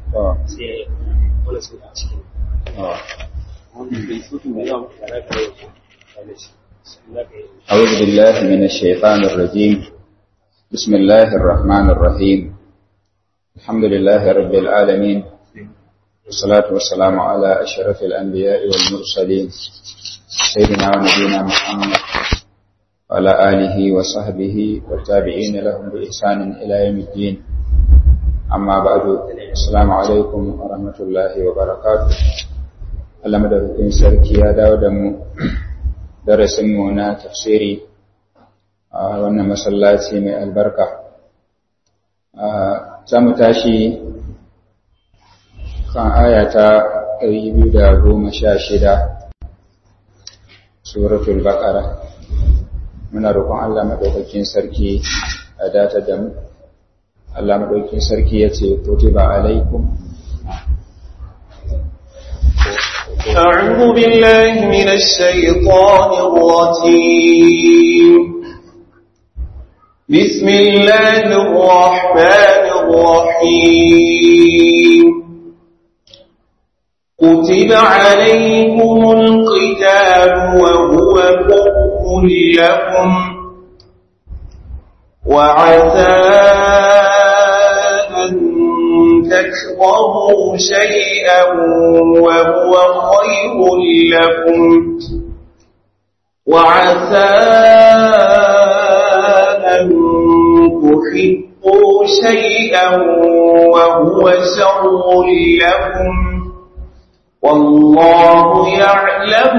sai wani su a cikin أعوذ بالله من الشيطان الرجيم بسم الله الرحمن الرحيم الحمد لله رب العالمين والصلاة والسلام على أشرف الأنبياء والمرسلين سيدنا ونبينا محمد وعلى آله وصحبه والتابعين لهم بإحسان إلى يوم الدين أما بعد السلام عليكم ورحمة الله وبركاته Allah madaukakin sarki ya dawo da mu darasinmu na tafsiri a wannan masallaci mai albarka. Za mu tashi kan ayata 216 suratul baqara muna roƙon Allah madaukakin sarki a data da mu. Allah madaukakin sarki ya ce, Kutiba alaikum أعوذ بالله من الشيطان الرجيم بسم الله الرحمن الرحيم كتب عليكم القتال وهو كره لكم وعسى أن تكرهوا شيئا وهو خير لكم وعسى أن تحبوا شيئا وهو شر لكم والله يعلم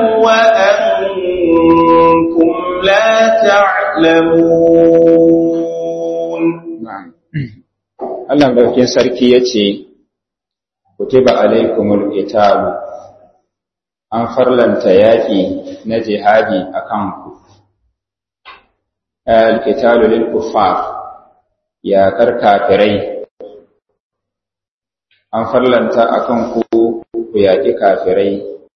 وأنتم لا تعلمون نعم Allah ɗaukin sarki ya ce, Kutiba alaikumul italu, an farlanta yaƙi na jihadi a kanku. Al-italu lil kuffar yaƙar kafirai, an farlanta a kanku ku yaƙi kafirai.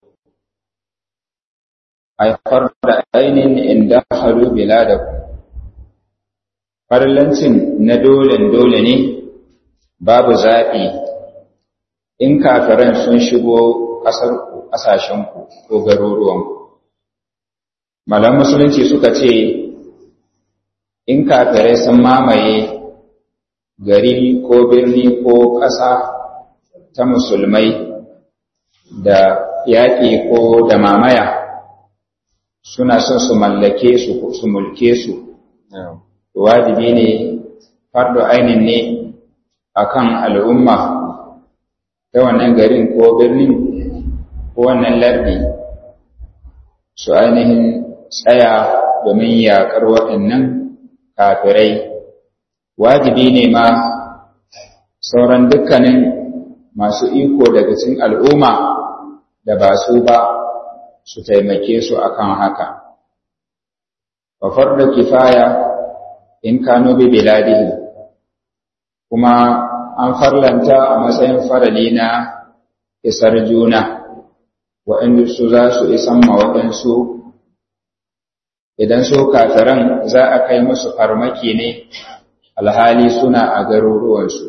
Haifar da ainihin inda halu bila da ku. Farlancin na dolen dole ne, babu zaɓi in kafiran sun shigo ƙasarku ƙasashenku ko garuruwanku. Malam Musulunci suka ce, in kafirai sun mamaye gari ko birni ko ƙasa ta musulmai da yaƙi ko da mamaya suna son su mallake su su mulke su. Wajibi ne, fardo ainin ne akan al'umma ta wannan garin ko birnin ko wannan lardi su ainihin tsaya domin yaƙar waɗannan kafirai wajibi ne ma sauran dukkanin masu iko daga cikin al'umma da ba su ba su taimake su akan haka wa da kifaya in kano bi biladihi kuma an farlanta a matsayin farali na isar juna waɗanda su za su isan ma waɗansu idan su kafiran za a kai musu farmaki ne alhali suna a garuruwansu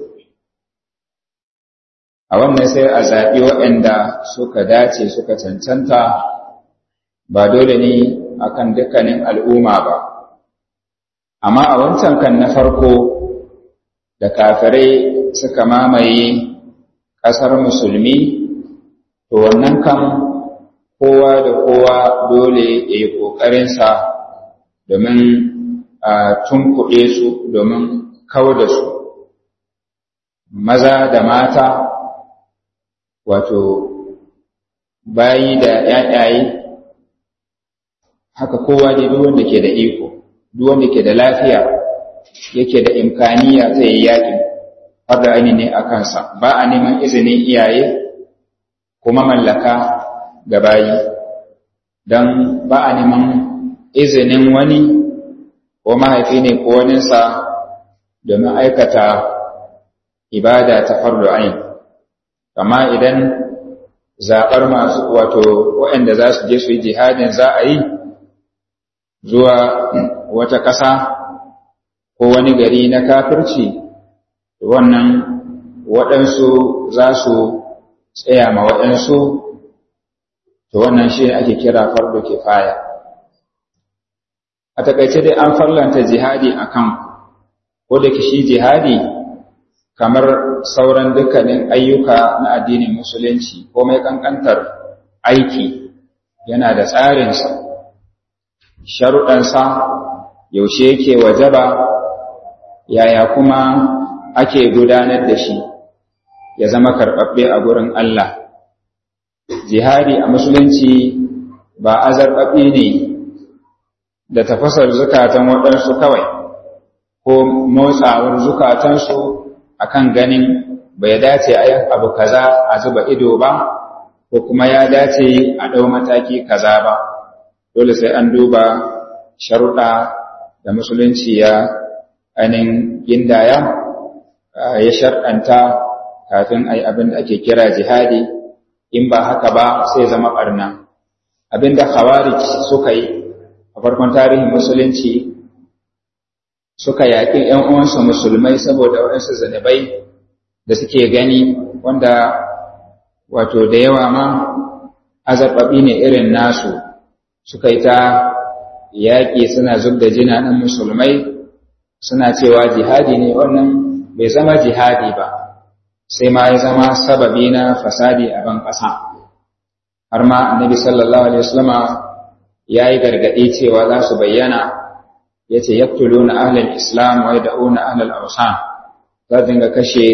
a wannan sai a zaɓi waɗanda suka dace suka cancanta ba dole ne akan dukkanin al'umma ba amma a wancan kan na farko da kafirai suka mamaye ƙasar musulmi, to wannan kan kowa da kowa dole ya yi ƙoƙarinsa domin a tunkuɗe su domin kawo da su. Maza da mata, wato bayi da ‘ya'yayi, haka kowa dai duk wanda ke da iko, duk wanda ke da lafiya. yake da imkaniya zai yi yaƙi har da aini ne a kansa ba a neman izinin iyaye kuma mallaka ga bayi don ba a neman izinin wani ko mahaifi ne ko waninsa domin aikata ibada ta fardo ain amma idan zaɓar masu wato waɗanda za su je su yi jihadin za a yi zuwa wata ƙasa ko wani gari na kafirci wannan waɗansu za su tsaya ma waɗansu to wannan shi ake kira fardo kifaya a takaice dai an farlanta jihadi a kan ko da shi jihadi kamar sauran dukkanin ayyuka na addinin musulunci ko mai kankantar aiki yana da tsarinsa sharuɗansa yaushe yake wajaba yaya kuma ake gudanar da shi ya zama karɓaɓɓe a gurin Allah jihadi a musulunci ba azarɓaɓɓe ne da tafasar zukatan waɗansu kawai ko motsawar zukatansu akan ganin bai dace a yin abu kaza a zuba ido ba ko kuma ya dace a ɗau mataki kaza ba dole sai an duba sharuɗa da musulunci ya ainihin gindaya ya sharɗanta kafin a yi abin da ake kira jihadi in ba haka ba sai zama ɓarna abin da khawarij suka yi a farkon tarihin musulunci suka yaƙi ‘yan uwansu musulmai saboda waɗansu zanabai da suke gani wanda wato da yawa ma azarɓaɓi ne irin nasu suka yi ta yaƙi suna zub da jinanan musulmai suna cewa jihadi ne wannan bai zama jihadi ba sai ma ya zama sababi na fasadi a ban ƙasa har ma annabi sallallahu alaihi wasallama ya yi gargaɗi cewa za su bayyana ya ce yaktuluna ahlal islam wa yad'una ahlal awsan za dinga kashe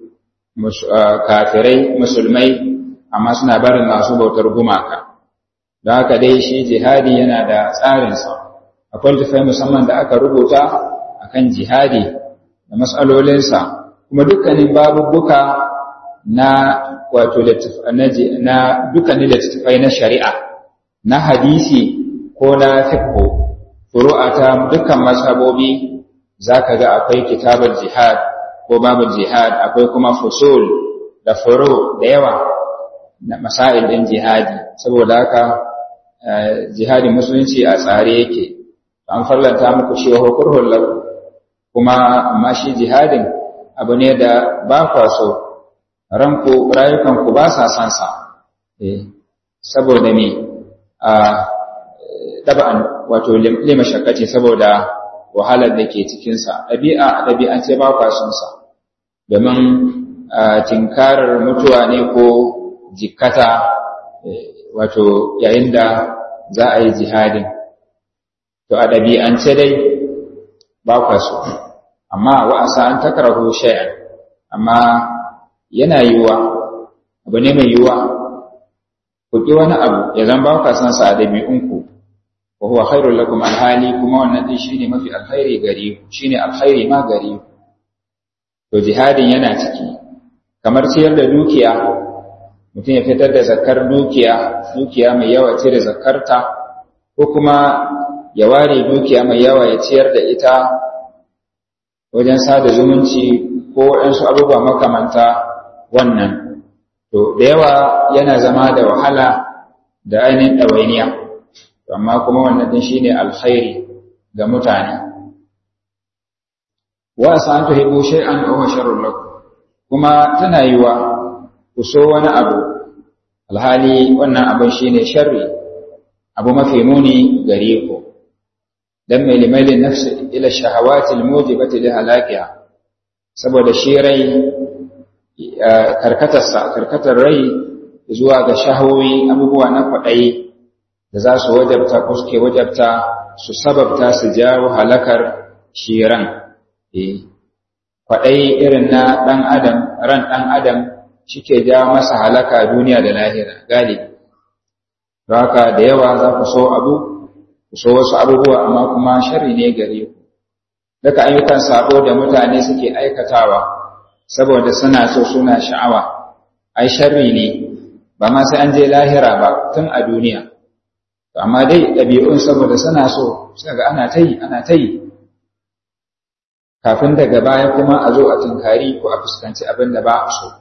kafirai musulmai amma suna barin masu bautar gumaka don haka dai shi jihadi yana da tsarinsa akwai littattafai musamman da aka rubuta akan jihadi da matsalolinsa kuma dukkanin babubuka na wato na dukkanin littattafai na shari'a na hadisi ko na fiqh furu'a ta dukkan mazhabobi zaka ga akwai kitabar jihad ko babu jihad akwai kuma fusul da furu da yawa na masail din jihadi saboda haka jihadin musulunci a tsare yake an farlanta muku shi wa kurhul lakum kuma amma shi jihadin abu ne da ba kwa so ranku rayukanku ba sa san sa eh saboda me a taba'an wato lima shakkace saboda wahalar da ke cikinsa ɗabi'a ɗabi'an ce ba kwa son sa domin tinkarar mutuwa ne ko jikkata wato yayin da za a yi jihadin to a ɗabi'ance dai ba kwa so amma wa'asa an takarahu shay'an amma yana yiwuwa abu ne mai yiwuwa ku ƙi wani abu ya zan ba kwa son sa a ɗabi'unku wa huwa khairul lakum alhali kuma wannan din shine mafi alkhairi gare ku shine alkhairi ma gare ku to jihadin yana ciki kamar ciyar da dukiya mutum ya fitar da zakar dukiya dukiya mai yawa cire zakarta ko kuma ya ware dukiya mai yawa ya ciyar da ita wajen sada zumunci ko waɗansu abubuwa makamanta wannan to da yawa yana zama da wahala da ainihin ɗawainiya amma kuma wannan din shine alkhairi ga mutane wa sa an tuhibu shay'an aw sharrun lakum kuma tana yiwa ku so wani abu alhali wannan abin shine sharri abu mafi muni gare ku dan mai limailin nafsi ila shahawati almujibati li halakiha saboda shi rai karkatarsa karkatar rai zuwa ga shahawi abubuwa na kwaɗayi da za su wajabta ko suke wajabta su sababta su jawo halakar shiran kwaɗayi irin na ɗan adam ran ɗan adam shike jawo masa halaka duniya da lahira galibi haka da yawa za ku so abu ku so wasu abubuwa amma kuma sharri ne gare ku daga ayyukan sabo da mutane suke aikatawa saboda suna so suna sha'awa ai sharri ne ba ma sai an je lahira ba tun a duniya amma dai ɗabi'un saboda suna so suka ga ana ta yi ana ta yi kafin daga baya kuma a zo a tunkari ko a fuskanci abin da ba a so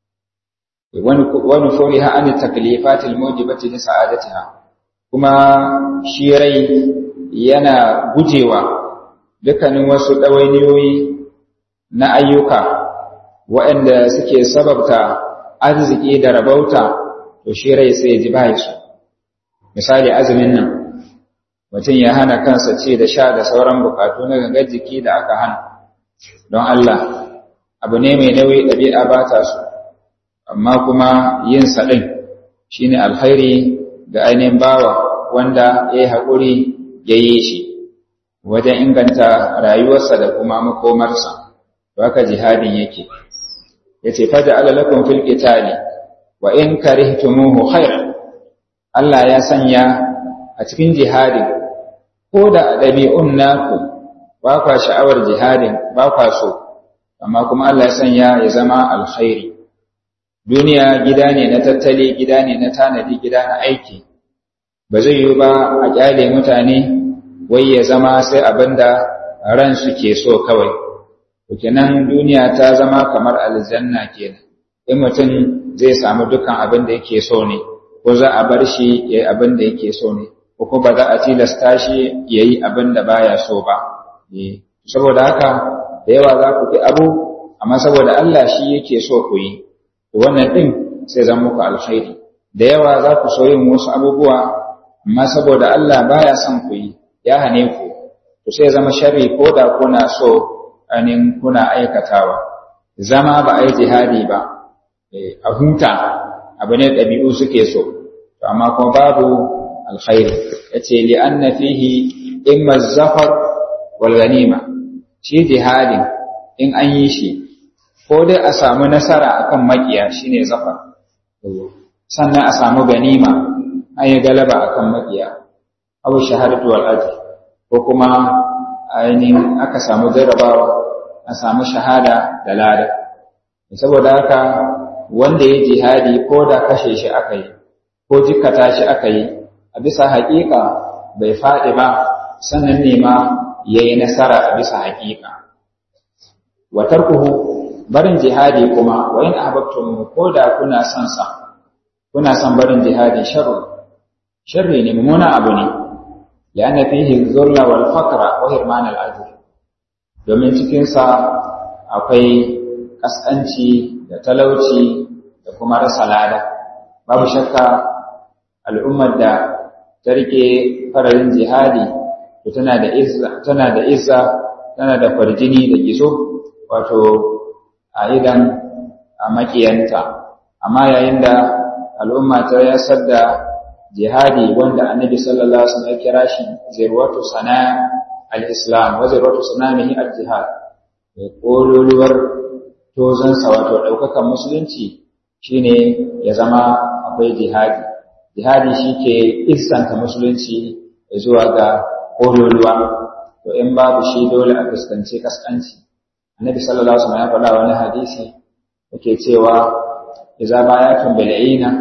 wani fori ha an taklifatil mujibati li sa'adatiha kuma shi rai yana gujewa dukkanin wasu ɗawainiyoyi na ayyuka waɗanda suke sababta arziki da rabauta to shi rai sai ji bai su misali azumin nan mutum ya hana kansa ce da sha da sauran bukatu na gangar jiki da aka hana don Allah abu ne mai nauyi ɗabi'a ba ta su amma kuma yin saɗin shi ne alkhairi ga ainihin bawa wanda ya yi haƙuri ya yi shi wajen inganta rayuwarsa da kuma makomarsa to haka jihadin yake ya ce faja alalakun fil qitali wa in karihtumuhu khairan Allah ya sanya a cikin jihadin ko da ɗabi'un naku ba kwa sha'awar jihadin ba kwa so amma kuma Allah ya sanya ya zama alkhairi duniya gida ne na tattali gida ne na tanadi gida na aiki ba zai yi ba a kyale mutane wai ya zama sai abinda ran suke so kawai kenan duniya ta zama kamar aljanna kenan in mutum zai samu dukkan abin da yake so ne ko za a bar shi ya yi abin da yake so ne ko kuma ba za a tilasta shi ya yi abin da baya so ba saboda haka da yawa za ku fi abu amma saboda Allah shi yake so ku yi wannan din sai zan muku alkhairi da yawa za ku so yin wasu abubuwa amma saboda Allah baya son ku yi ya hane ku to sai zama sharri ko da kuna so anin kuna aikatawa zama ba a yi jihadi ba a huta abu ne ɗabi'u suke so to amma kuma babu alkhairi yace li anna fihi imma zafar wal ganima shi jihadin in an yi shi ko dai a samu nasara akan makiya shine zafar sannan a samu ganima an yi galaba akan makiya abu shahadatu wal ajr ko kuma ainihin aka samu jarrabawa a samu shahada da lada saboda haka wanda ya jihadi ko da kashe shi aka yi ko jikkata shi aka yi a bisa haƙiƙa bai faɗi ba sannan ne ma ya yi nasara a bisa haƙiƙa wa tarkuhu barin jihadi kuma wa in ahbabtum ko da kuna son sa kuna son barin jihadi sharri sharri ne mummuna abu ne lianna fihi dhulla wal faqra wa hirman al ajr domin cikin sa akwai kaskanci da talauci da kuma rasa lada babu shakka al'ummar da ta rike faralin jihadi to tana da izza tana da izza tana da farjini da gizo wato a idan a makiyanta amma yayin da al'umma ta yasar da jihadi wanda annabi sallallahu alaihi wasallam ya kira shi zirwatu sana al-islam wa zirwatu sanamihi al-jihad kololuwar tozansa wato ɗaukakan musulunci shine ya zama akwai jihadi jihadi shi ke isanta musulunci zuwa ga kololuwa to in babu shi dole a fuskanci kaskanci annabi sallallahu alaihi wasallam ya faɗa wani hadisi yake cewa idza bayatum bil aina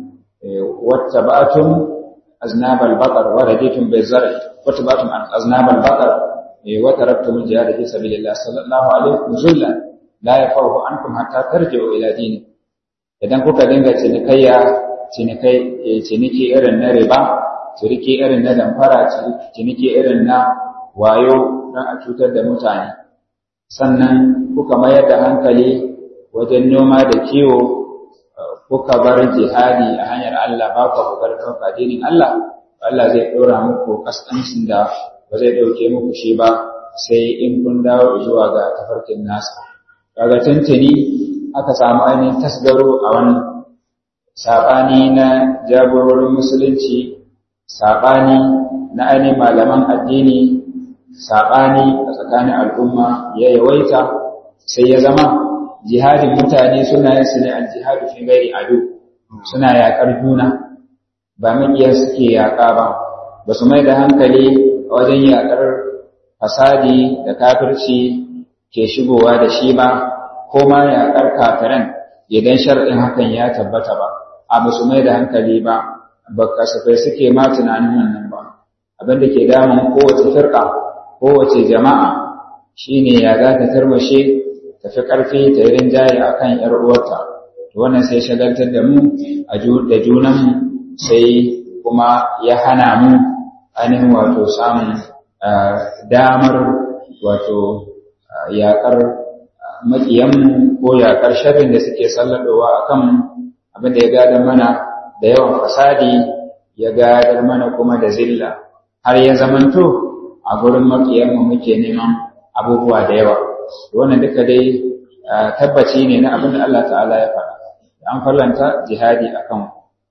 wattaba'tum aznab al baqar wa raditum bil zar'i wattaba'tum aznab al baqar wa taraktum al jihad fi sabilillah sallallahu alaihi wasallam la yafahu ankum hatta tarji'u ila dini idan kuka dinga cinikayya cinikai ciniki irin na riba ciniki irin na damfara ciniki irin na wayo don a cutar da mutane sannan kuka mayar da hankali wajen noma da kiwo kuka bar jihadi a hanyar Allah ba ku kokarin ɗauka dinin Allah Allah zai ɗora muku kaskancin da ba zai ɗauke muku shi ba sai in kun dawo zuwa ga tafarkin nasa kaga tuntuni aka samu ainihin tasgaro a wannan saɓani na jagororin musulunci saɓani na ainihin malaman addini saɓani a tsakanin al'umma ya yawaita sai ya zama jihadin mutane suna yin su ne al jihadu fi gairi ado suna yaƙar juna ba maƙiya suke yaƙa ba ba su mai da hankali a wajen yaƙar fasadi da kafirci ke shigowa da shi ba ko ma yaƙar kafiran idan shar'in hakan ya tabbata ba a ba su mai da hankali ba ba kasafai suke ma tunanin wannan ba abin da ke damun kowace firka kowace jama'a shine ya za ta tarmashe tafi ƙarfi ta yi rinjaye a kan ‘yar uwarta wannan sai shagaltar da mu da junanmu sai kuma ya hana mu ainihin wato samun damar wato yaƙar maƙiyanmu ko yaƙar sharrin da suke salladowa a kan abin da ya gadar mana da yawan fasadi ya gadar mana kuma da zilla har ya zamanto a gurin maƙiyanmu muke neman abubuwa da yawa wannan duka dai tabbaci ne na abin da Allah ta'ala ya faɗa an fallanta jihadi a kan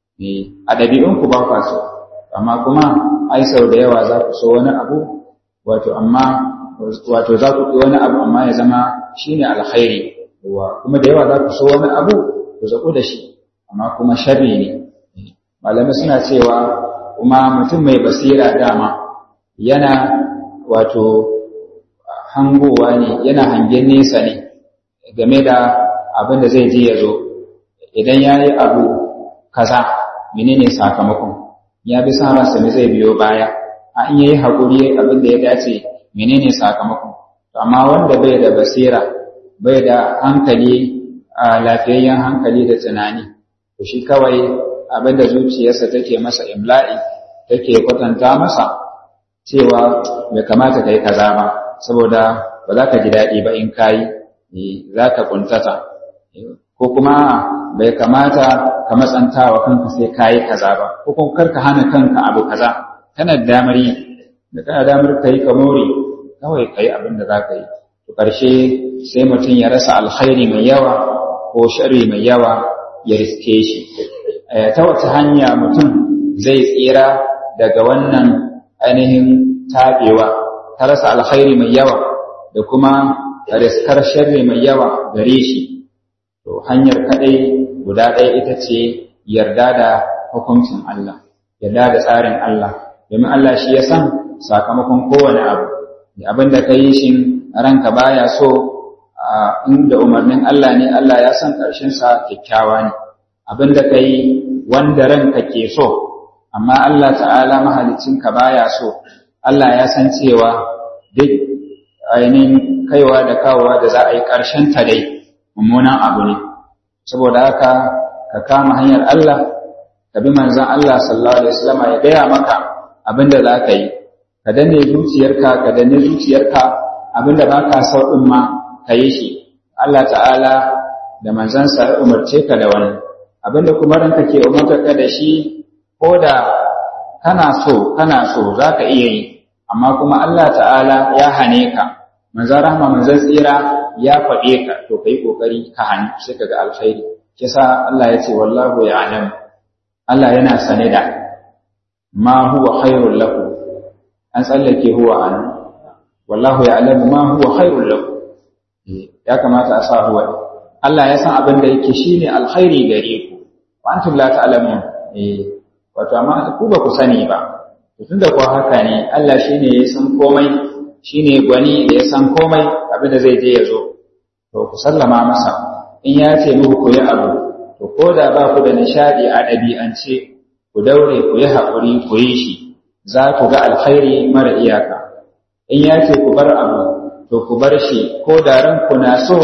a ɗabi'unku ba kwa so amma kuma ai sau da yawa za ku so wani abu wato amma wato za ku wani abu amma ya zama shine alkhairi kuma da yawa za ku so wani abu ku zaku da shi amma kuma sharri ne malamai suna cewa kuma mutum mai basira dama yana wato hangowa ne yana hangen nesa ne game da abin da zai je ya zo idan ya yi abu kaza menene sakamakon ya bi sa ransa ne zai biyo baya a in yayi haƙuri abin da ya dace menene sakamakon amma wanda bai da basira bai da hankali a lafiyayyen hankali da tunani to shi kawai abin da zuciyarsa take masa imla'i take kwatanta masa cewa bai kamata ka yi kaza ba saboda ba za ka ji daɗi ba in kayi za ka kuntata ko kuma bai kamata ka matsanta wa kanka sai kayi kaza ba ko kuma karka hana kanka abu kaza kana da damar yi da kana damar ka yi ka more kawai ka yi abin da za ka yi to ƙarshe sai mutum ya rasa alkhairi mai yawa ko shari mai yawa ya riske shi ta wata hanya mutum zai tsira daga wannan ainihin taɓewa ta rasa alkhairi mai yawa da kuma riskar sharri mai yawa gare shi to hanyar kaɗai guda ɗaya ita ce yarda da hukuncin Allah yarda da tsarin Allah domin Allah shi ya san sakamakon kowane abu abin da ka yi shi ranka baya so inda umarnin Allah ne Allah ya san ƙarshensa kyakkyawa ne abin da ka yi wanda ranka ke so amma Allah ta'ala mahalicinka baya so Allah ya san cewa duk ainihin kaiwa da kawowa da za a yi ƙarshen ta dai mummunan abu ne saboda haka ka kama hanyar Allah ka bi manzon Allah sallallahu alaihi wasallam ya gaya maka abin da za ka yi ka danne zuciyarka ka danne zuciyarka abinda ba ka so din ma ka yi shi Allah ta'ala da manzansa ya umarce ka da wani abinda kuma ranka ke umarta ka da shi ko da kana so kana so za ka iya yi amma kuma Allah ta'ala ya hane ka manzan rahma manzan tsira ya faɗe ka to ka yi ƙoƙari ka hannu sai ka ga alkhairi kisa Allah ya ce wallahu ya alam Allah yana sane da ma huwa khairul lakum an tsallake huwa an wallahu ya'lamu ma huwa khairul lakum ya kamata a sa huwa Allah ya san abin da yake shine alkhairi gare ku wa antum la ta'lamun eh wato amma ku ba ku sani ba tunda ko haka ne Allah shine ya san komai shine gwani da ya san komai abin da zai je ya zo to ku sallama masa in ya ce muku ku yi abu to ko da ba ku da nishadi a ɗabi'ance ku daure ku yi haƙuri ku yi shi za ku ga alkhairi mara iyaka in ya ce ku bar abu to ku bar shi ko da ranku na so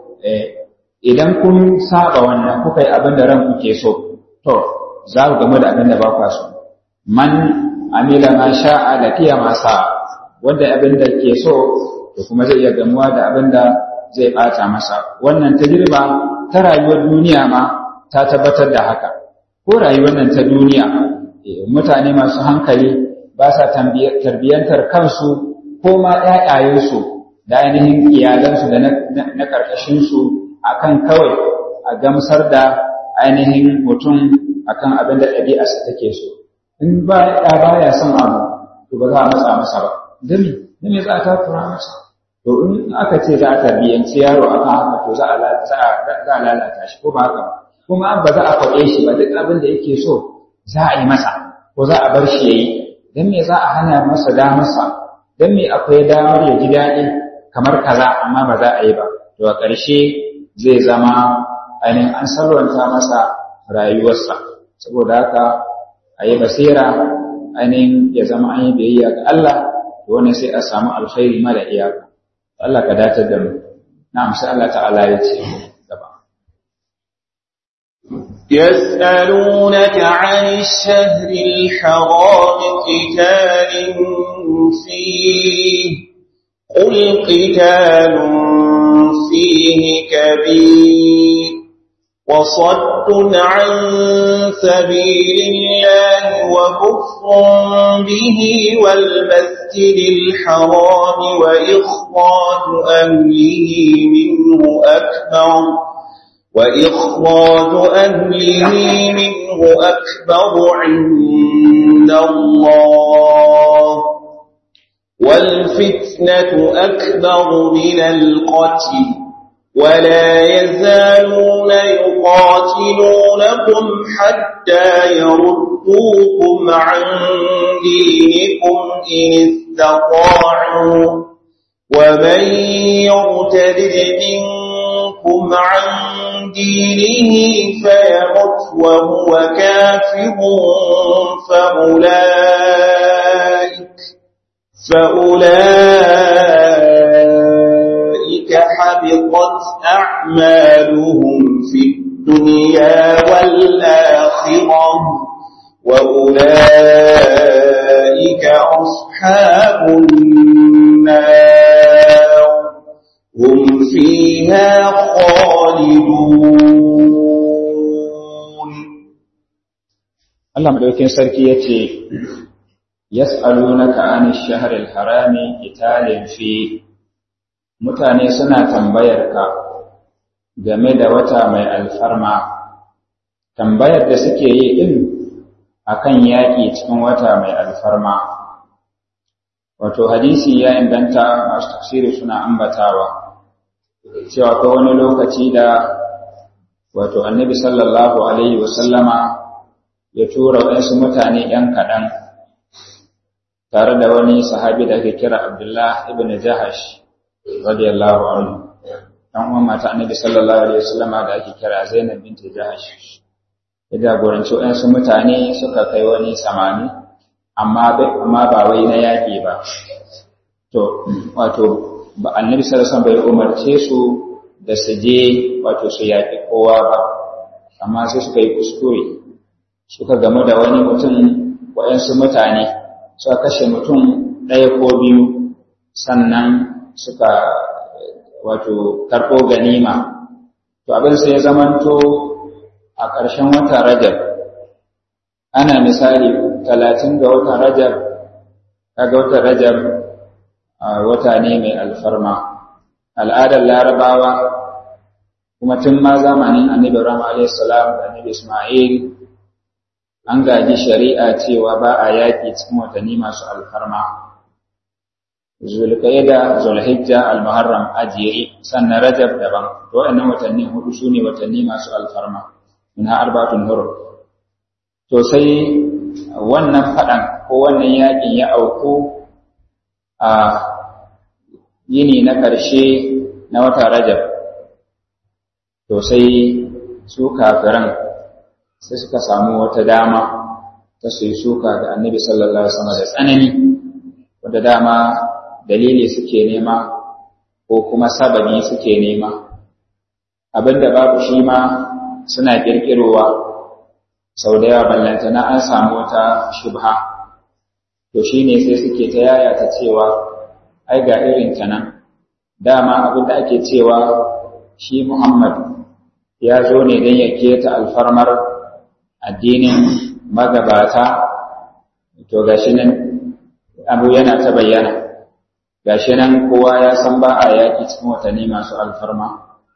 idan kun saba wannan kuka yi abin da ranku ke so to za ku gamu da abin da ba ku so man amila ma sha'a da kiya ma sa wanda abin da ke so to kuma zai iya gamuwa da abin da zai bata masa wannan tajriba ta rayuwar duniya ma ta tabbatar da haka ko rayuwar nan ta duniya mutane masu hankali ba sa tarbiyyantar kansu ko ma ‘ya'yayensu da ainihin iyalansu da na ƙarƙashinsu a kan kawai a gamsar da ainihin mutum a kan abin da ɗabi'arsa take so. In ba ya baya son abu, to ba za a matsa masa ba. Dami, dami za a takura masa. To in aka ce za a tarbiyyanci yaro a kan haka to za a lalata shi ko ba haka ba. Kuma ba za a faɗe shi ba duk abin da yake so za a yi masa ko za a bar shi ya yi. don me za a hana masa damarsa don me akwai damar ya ji daɗi kamar kaza amma ba za a yi ba to a ƙarshe zai zama ainihin an salwanta masa rayuwarsa saboda haka a yi basira ainihin ya zama an yi biyayya ga Allah to wannan sai a samu alkhairi mara iyaka Allah ka datar da mu na'am sai Allah ta'ala ya ce gaba يسألونك عن الشهر الحرام قتال فيه قل قتال فيه كبير وصد عن سبيل الله وكفر به والمسجد الحرام وإخراج أهله منه أكبر وإخراج أهله منه أكبر عند الله والفتنة أكبر من القتل ولا يزالون يقاتلونكم حتى يردوكم عن دينكم إن استطاعوا ومن يرتد منكم عن دينه فيمت وهو كافر فأولئك فأولئك حبطت أعمالهم في الدنيا والآخرة وأولئك أصحاب النار هم فيها خالدون Allah madaukakin sarki yace yas'alunaka 'anil shahril harami qitalin fi mutane suna tambayar ka game da wata mai alfarma tambayar da suke yi din akan yaƙi cikin wata mai alfarma wato hadisi ya inganta masu tafsiri suna ambatawa cewa ko wani lokaci da wato annabi sallallahu alaihi wasallama ya tura waɗansu mutane ‘yan kaɗan tare da wani sahabi da ake kira Abdullah ibn Jahash radiyallahu anhu ɗan uwan mata annabi sallallahu alaihi wasallama da ake kira Zainab bint Jahash ya jagoranci waɗansu mutane suka kai wani samani amma amma ba wai na yaƙi ba to wato ba annabi sallallahu alaihi wasallam bai umarce su da su je wato su yaƙi kowa ba amma sai suka yi kuskure suka gamu da wani mutum waɗansu mutane suka kashe mutum ɗaya ko biyu sannan suka wato karɓo ganima to abin sai ya zamanto a ƙarshen wata rajab ana misali talatin ga watan rajab kaga watan rajab wata ne mai alfarma al'adar larabawa kuma tun ma zamanin annabi ibrahim alayhi salam da annabi isma'il an gaji shari'a cewa ba a yaƙi cikin watanni masu alfarma zulqaida zulhijja almuharram ajiye sannan rajab daban to waɗannan watanni hudu sune watanni masu alfarma minha arba'atun hurum to sai wannan fadan ko wannan yaƙin ya auku a yini na ƙarshe na wata rajab to sai su kafiran sai suka samu wata dama ta su yi suka ga annabi sallallahu alaihi wasallam da tsanani wanda dama dalili suke nema ko kuma sababi suke nema abinda babu shi ma suna kirkirowa sau da yawa ballantana an samu wata shubha to shine sai suke ta yaya ta cewa ai ga irin ta nan dama abinda ake cewa shi Muhammad ya zo ne don ya keta alfarmar addinin magabata to gashi nan abu yana ta bayyana gashi nan kowa ya san ba a yaƙi cikin watanni masu alfarma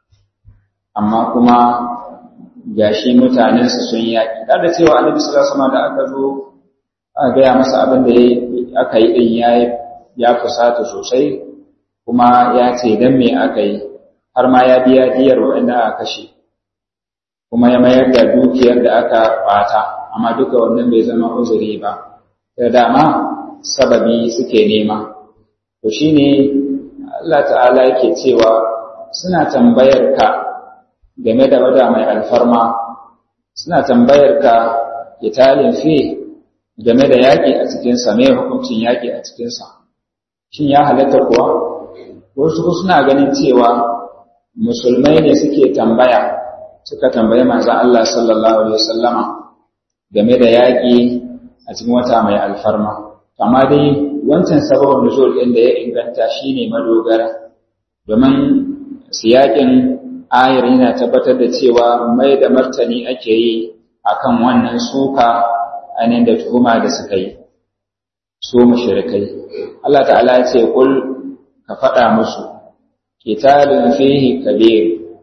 amma kuma gashi mutanensu sun yaƙi ɗan da cewa annabi sallallahu alaihi da aka zo aka gaya masa abin da aka yi ɗin ya fusata sosai kuma ya ce dan me aka yi har ma ya biya diyar waɗanda aka kashe kuma ya mayar da dukiyar da aka ɓata amma duka wannan bai zama uzuri ba da dama sababi suke nema to shine Allah ta'ala yake cewa suna tambayar ka game da wada mai alfarma suna tambayar ka italin fi game da yaƙi a cikinsa mai hukuncin yaƙi a cikinsa shin ya halatta kuwa wasu suna ganin cewa musulmai ne suke tambaya suka tambayi manzon Allah sallallahu alaihi wasallama game da yaƙi a cikin wata mai alfarma amma dai wancan sababin nuzul ɗin da ya inganta shine madogara domin siyakin ayar yana tabbatar da cewa mai da martani ake yi akan wannan suka ainihin da tuhuma da suka yi su mushrikai Allah ta'ala ya ce kul ka faɗa musu kitabun fihi kabir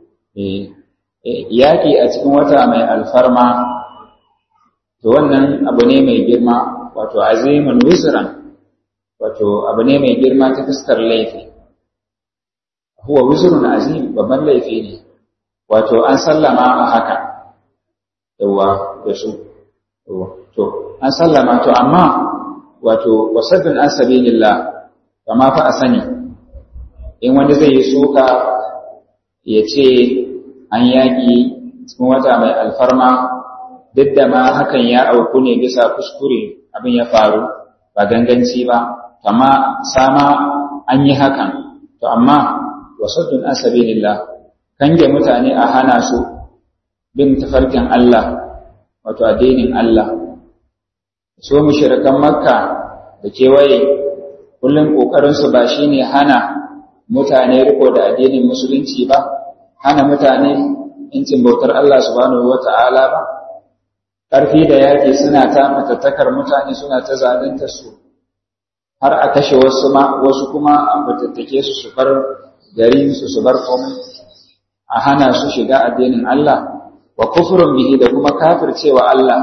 yaki a cikin wata mai alfarma to wannan abu ne mai girma wato azimun wizran wato abu ne mai girma ta fuskar laifi huwa wizrun azim babban laifi ne wato an sallama a haka yawa da su to an sallama to amma wato wasaddun an sabilillah kama fa a sani in wani zai yi suka ya ce an yaƙi cikin wata mai alfarma duk da ma hakan ya auku ne bisa kuskure abin ya faru ba ganganci ba kama sama an yi hakan to amma wasaddun an sabilillah kange mutane a hana su bin tafarkin Allah wato addinin Allah so mushrikan makka da kewaye kullum kokarinsu ba shine hana mutane riko da addinin musulunci ba hana mutane incin bautar Allah subhanahu wata'ala ba ƙarfi da yaƙi suna ta matattakar mutane suna ta zalunta su har a kashe wasu ma wasu kuma a fatattake su su bar garin su su bar komai a hana su shiga addinin Allah wa kufrun bihi da kuma kafircewa Allah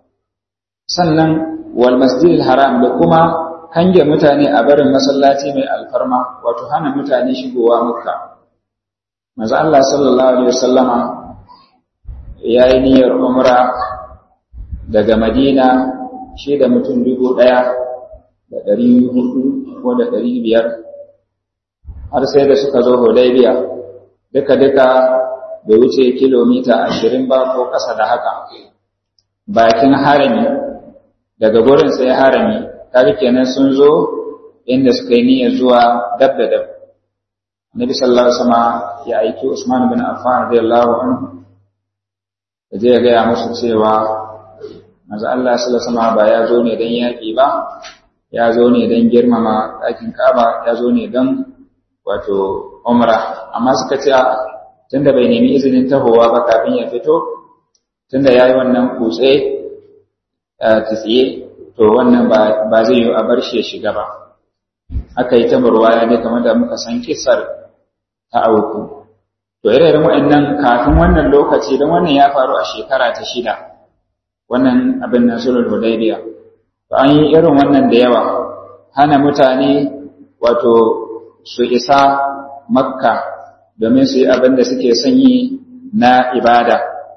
sannan wal masjidil haram da kuma kange mutane a barin masallaci mai alfarma wato hana mutane shigowa makka manzo Allah sallallahu alaihi wasallama yayi niyyar umra daga Madina shi da mutum dubu ɗaya da ɗari hudu ko da ɗari biyar har sai da suka zo Hudaybiya duka duka bai wuce kilomita ashirin ba ko ƙasa da haka bakin harami daga gurin sai harami kaga kenan sun zo inda suka yi niyyar zuwa dab da dab Nabi sallallahu alaihi wasallam ya aiki Usman bin Affan radiyallahu anhu da je ya gaya musu cewa manzo Allah sallallahu alaihi wasallam ba ya zo ne dan yaki ba ya zo ne dan girmama ɗakin Ka'aba ya zo ne dan wato umra amma suka ce tunda bai nemi izinin tahowa ba kafin ya fito tunda yayi wannan kutse tsiye to wannan ba zai yi a bar shi ya shiga ba aka yi ta murwaya ne kamar da muka san kisar ta auku to irin waɗannan kafin wannan lokaci don wannan ya faru a shekara ta shida wannan abin nan sulhul hudaybiya to an yi irin wannan da yawa hana mutane wato su isa makka domin su yi abin da suke son yi na ibada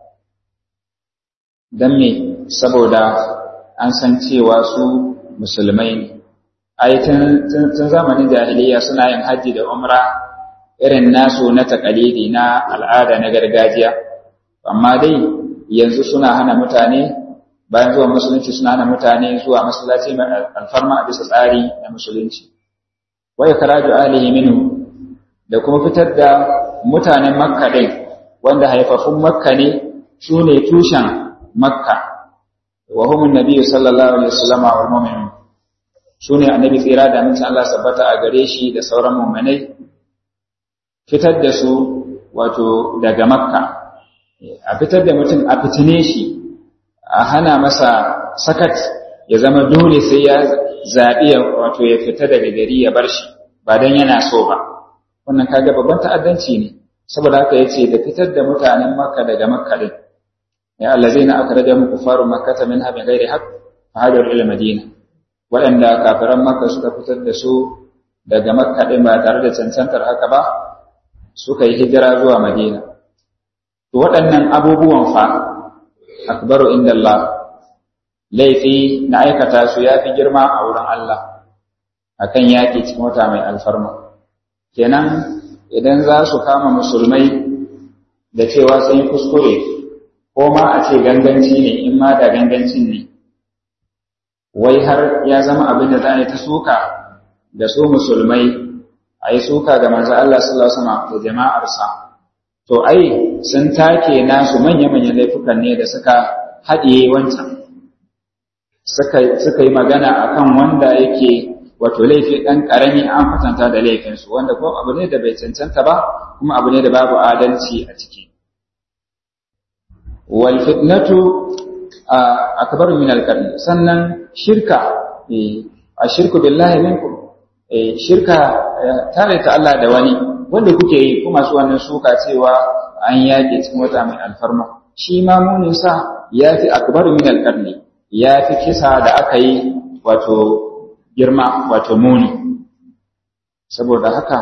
don me saboda an san cewa su musulmai ne ai tun zamanin jahiliya suna yin hajji da umra irin nasu na takalidi na al'ada na gargajiya amma dai yanzu suna hana mutane bayan zuwa musulunci suna hana mutane zuwa masallaci mai alfarma a bisa tsari na musulunci wa ikraju alihi minhu da kuma fitar da mutanen makka din wanda haifafun makka ne su ne tushen makka wa humun nabiyyu sallallahu alaihi wasallam wal mu'minun sune annabi tsira da mutum Allah sabbata a gare shi da sauran mu'minai fitar da su wato daga makka a fitar da mutum a fitine shi a hana masa sakat ya zama dole sai ya zaɓi wato ya fita daga gari ya bar shi ba don yana so ba wannan kaga babban ta'addanci ne saboda haka yace da fitar da mutanen makka daga makka din ya allazina akhrajakum kufaru makkata minha bighairi haqq fahajaru ila madina waɗanda kafiran makka suka fitar da su daga makka din ba tare da cancantar haka ba suka yi hijira zuwa madina to waɗannan abubuwan fa akbaru inda Allah laifi na aikata su ya fi girma a wurin Allah akan yaƙi cikin wata mai alfarma kenan idan za su kama musulmai da cewa sun yi kuskure ko ma a ce ganganci ne in ma da gangancin ne wai har ya zama abin da za a yi ta suka da su musulmai a yi suka ga manzo Allah sallallahu alaihi wasallam da jama'arsa to ai sun take nasu manya-manyan laifukan ne da suka haɗiye wancan suka yi magana akan wanda yake wato laifi ɗan ƙarami an kwatanta da laifinsu wanda kuma abu ne da bai cancanta ba kuma abu ne da babu adalci a ciki wal fitnatu akbaru min al sannan shirka a shirku billahi minkum shirka tare ta Allah da wani wanda kuke yi kuma su wannan suka cewa an yake cikin wata mai alfarma shi ma munin sa yafi akbaru min al yafi kisa da aka yi wato girma wato muni saboda haka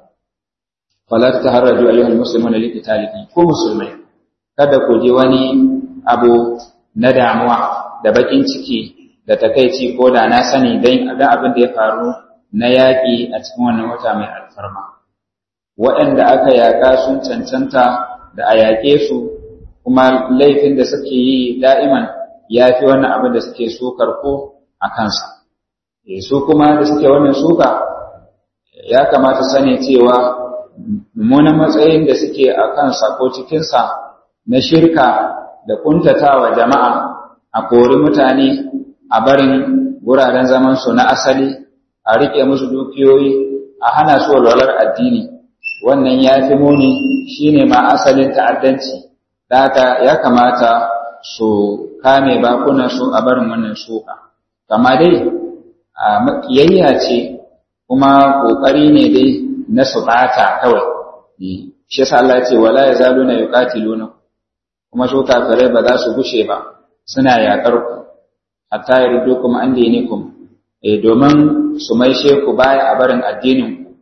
fala taharraju ayyuhal muslimuna liqitalihi ko musulmai kada ku ji wani abu na damuwa da bakin ciki da takaici ko da na sani dan ga abin da ya faru na yaƙi a cikin wannan wata mai alfarma waɗanda aka yaƙa sun cancanta da a yaƙe su kuma laifin da suke yi da'iman ya fi wannan abin da suke sukar ko a kansa su kuma da suke wannan suka ya kamata sani cewa mummunan matsayin da suke a kansa ko cikinsa na shirka da kuntatawa jama'a a kori mutane a barin wuraren zamansu na asali a riƙe musu dukiyoyi a hana su walwalar addini wannan ya fi muni shine ma asalin ta'addanci da haka ya kamata su kame bakunansu a barin wannan suka kama dai a makiyayya ce kuma ƙoƙari ne dai na su ɓata kawai shi yasa Allah ce wala yazaluna yuqatiluna kuma su kafirai ba za su gushe ba suna yaƙar ku hatta yardukum an dinikum eh domin su maishe ku baya a barin addinin ku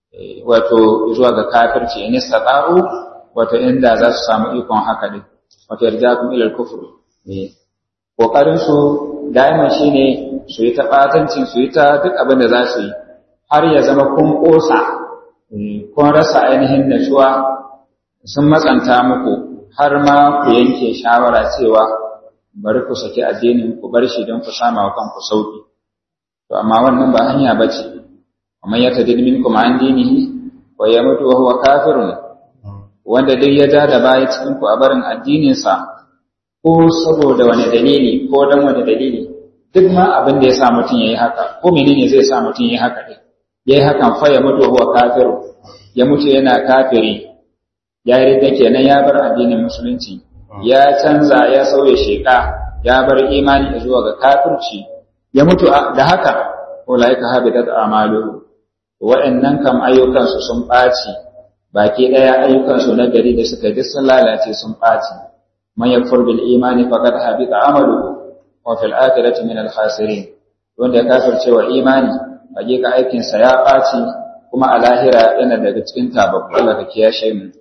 wato zuwa ga kafirci in istata'u wato inda za su samu ikon haka din wato yarjakum ila al-kufr eh kokarin su daima shine su yi ta batancin su yi ta duk abin da za su yi har ya zama kun kosa kun rasa ainihin natsuwa sun matsanta muku har ma ku yanke shawara cewa bari ku saki addinin ku bar shi don ku sama wa kanku sauki to amma wannan ba hanya bace amma ya tadid minkum an dinihi wa yamutu wa huwa kafirun wanda dai ya ja da baya cikin ku a barin addinin sa ko saboda wani dalili ko dan wani dalili duk ma abin da ya sa mutum yayi haka ko menene zai sa mutum yayi haka din yayi hakan fa ya mutu huwa kafirun ya mutu yana kafiri ya yi ridda kenan ya bar addinin musulunci ya canza ya sauya sheka ya bar imani zuwa ga kafirci ya mutu da haka ulaika habitat a'maluhu wa'annan kam ayyukan su sun baci baki daya ayyukan su na gari da suka duk sun lalace sun baci man yakfur bil imani faqad habita amaluhu wa fil akhirati min al khasirin wanda ya kafirce wa imani hakika aikin sa ya baci kuma a lahira yana daga cikin tababbu Allah ka kiyashe mu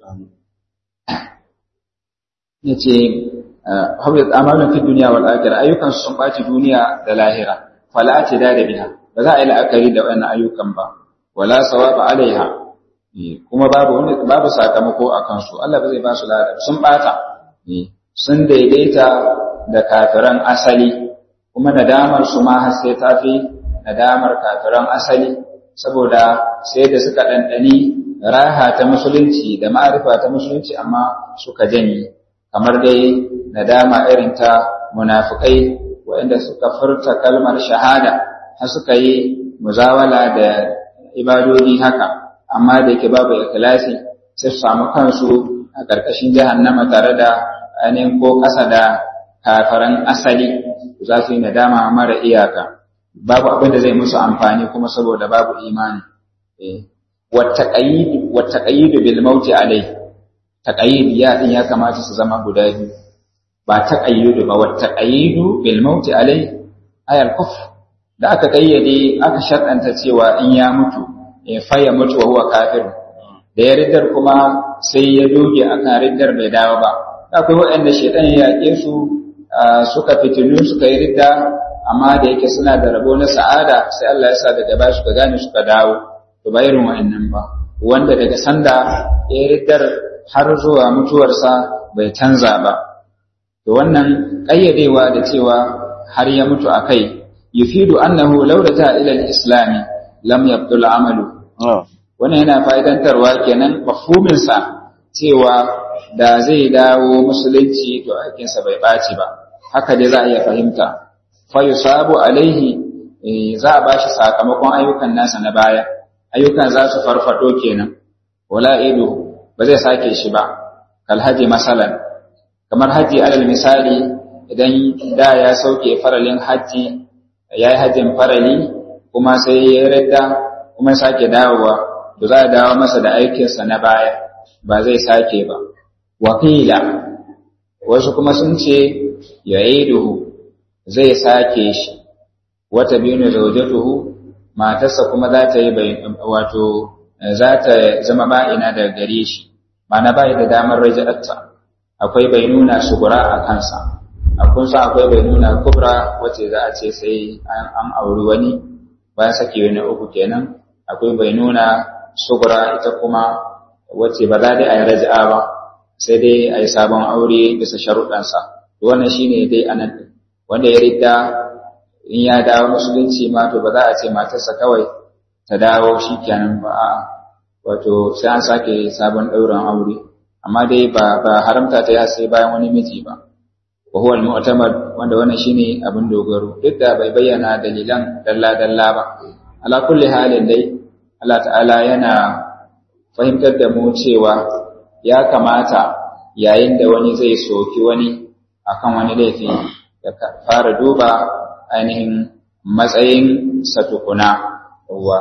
yace habbat amalun fi dunya wal akhirah ayyukan sun baci duniya da lahira fala atida da biha ba za a yi la'akari da wannan ayyukan ba wala sawaba alaiha kuma babu wani babu sakamako a kansu Allah ba zai ba su lada sun bata sun daidaita da kafiran asali kuma nadamar su ma har sai ta fi nadamar kafiran asali saboda sai da suka ɗanɗani raha ta musulunci da ma'arifa ta musulunci amma suka janye kamar dai nadama irin ta munafukai waɗanda suka furta kalmar shahada har suka yi muzawala da ibadodi haka amma da yake babu ikhlasi sai su samu kansu a ƙarƙashin jahannama tare da ainihin ko ƙasa da kafaran asali za su yi nadama mara iyaka babu abin da zai musu amfani kuma saboda babu imani wattaqayidu bil mauti alai taqayid ya din ya kamata su zama guda biyu ba taqayyudu ba wattaqayidu bil mauti alai ayal kufr da aka kayyade aka sharɗanta cewa in ya mutu fa ya mutu wa huwa kafir da ya riddar kuma sai ya doge akan riddar bai dawo ba akwai waɗanda shaitan ya yaƙe su suka fitinu suka yi ridda amma da yake suna da rabo na sa'ada sai Allah ya sa daga baya suka gane suka dawo to ba irin wa'annan ba wanda daga sanda ya riddar har zuwa mutuwarsa bai canza ba to wannan ƙayyadewa da cewa har ya mutu a kai yufidu annahu law ta ila al-islam lam yabdul amalu wannan yana fa'idantarwa kenan mafhumin sa cewa da zai dawo musulunci to aikinsa bai ɓaci ba haka dai za a iya fahimta fa yusabu alaihi za a bashi sakamakon ayyukan nasa na baya ayyukan za su farfado kenan wala idu ba zai sake shi ba kal haji masalan kamar haji alal misali idan da ya sauke faralin haji ya yi hajjin farali kuma sai ya radda kuma sake dawowa to za a dawo masa da aikinsa na baya ba zai sake ba wakila wasu kuma sun ce ya duhu zai sake shi wata biyu ne zaujatuhu matarsa kuma za ta yi wato za ta zama ba'ina daga gare shi mana bai da damar raja'atta akwai bai nuna shugura a kansa akwai sa akwai bai nuna kubra wacce za a ce sai an auri wani bayan sake wani uku kenan akwai bai nuna shugura ita kuma wacce ba za dai a yi raja'a ba sai dai a yi sabon aure bisa sharuɗansa wannan shine dai anan wanda ya ridda in ya dawo musulunci ma to ba za a ce matarsa kawai ta dawo shi kenan ba a wato sai an sake sabon ɗaurin aure amma dai ba ba haramta ta ya sai bayan wani miji ba wa huwa al-mu'tamad wanda wannan shine abin dogaro duk da bai bayyana dalilan dalla dalla ba ala kulli halin dai Allah ta'ala yana fahimtar da mu cewa ya kamata yayin da wani zai soki wani akan wani laifi ya fara duba ainihin matsayin satukuna wa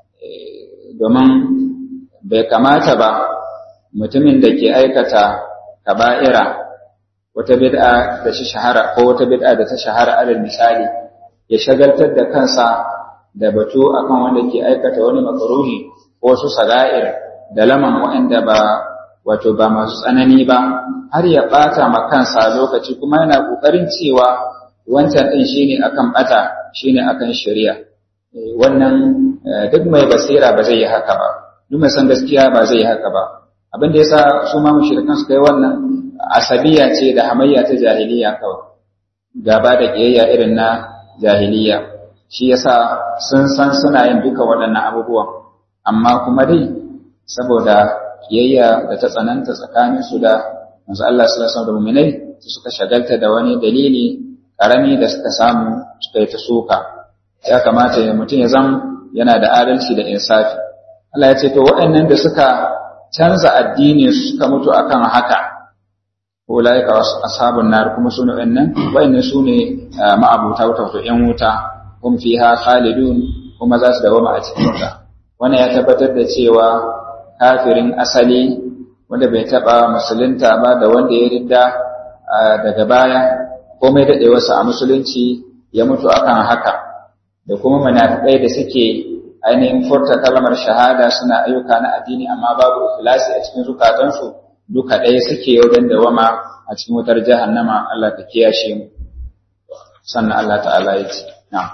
domin bai kamata ba mutumin da ke aikata kaba'ira wata bid'a da shi shahara ko wata bid'a da ta shahara alal misali ya shagaltar da kansa da batu akan wanda ke aikata wani makaruhi ko su saga'ir da laman waɗanda ba wato ba masu tsanani ba har ya ɓata ma kansa lokaci kuma yana ƙoƙarin cewa wancan ɗin shine akan ɓata shine akan shari'a wannan duk mai basira ba zai yi haka ba duk mai san gaskiya ba zai yi haka ba abin da yasa su ma mushrikan su kai wannan asabiya ce da hamayya ta jahiliya kawai gaba da kiyayya irin na jahiliya shi yasa sun san suna yin duka waɗannan abubuwan amma kuma dai saboda kiyayya da ta tsananta tsakanin su da manzo Allah sallallahu alaihi wasallam da mu'minai suka shagalta da wani dalili karami da suka samu suka yi ta soka ya kamata mutum ya zama yana da adalci da insafi Allah ya ce to waɗannan da suka canza addini suka mutu akan haka ulaika ashabun nar kuma sune waɗannan waɗannan sune ma'abuta wuta to ƴan wuta hum fiha khalidun kuma za su dawama a cikin wuta wannan ya tabbatar da cewa kafirin asali wanda bai taba musulunta ba da wanda ya ridda daga baya komai daɗewarsa a musulunci ya mutu akan haka da kuma munafikai da suke ainihin furta kalmar shahada suna ayyuka na addini amma babu ikhlasi a cikin zukatansu duka ɗaya suke wajen dawama a cikin wutar jahannama Allah ta kiyashe mu sannan Allah ta'ala ya ce na'am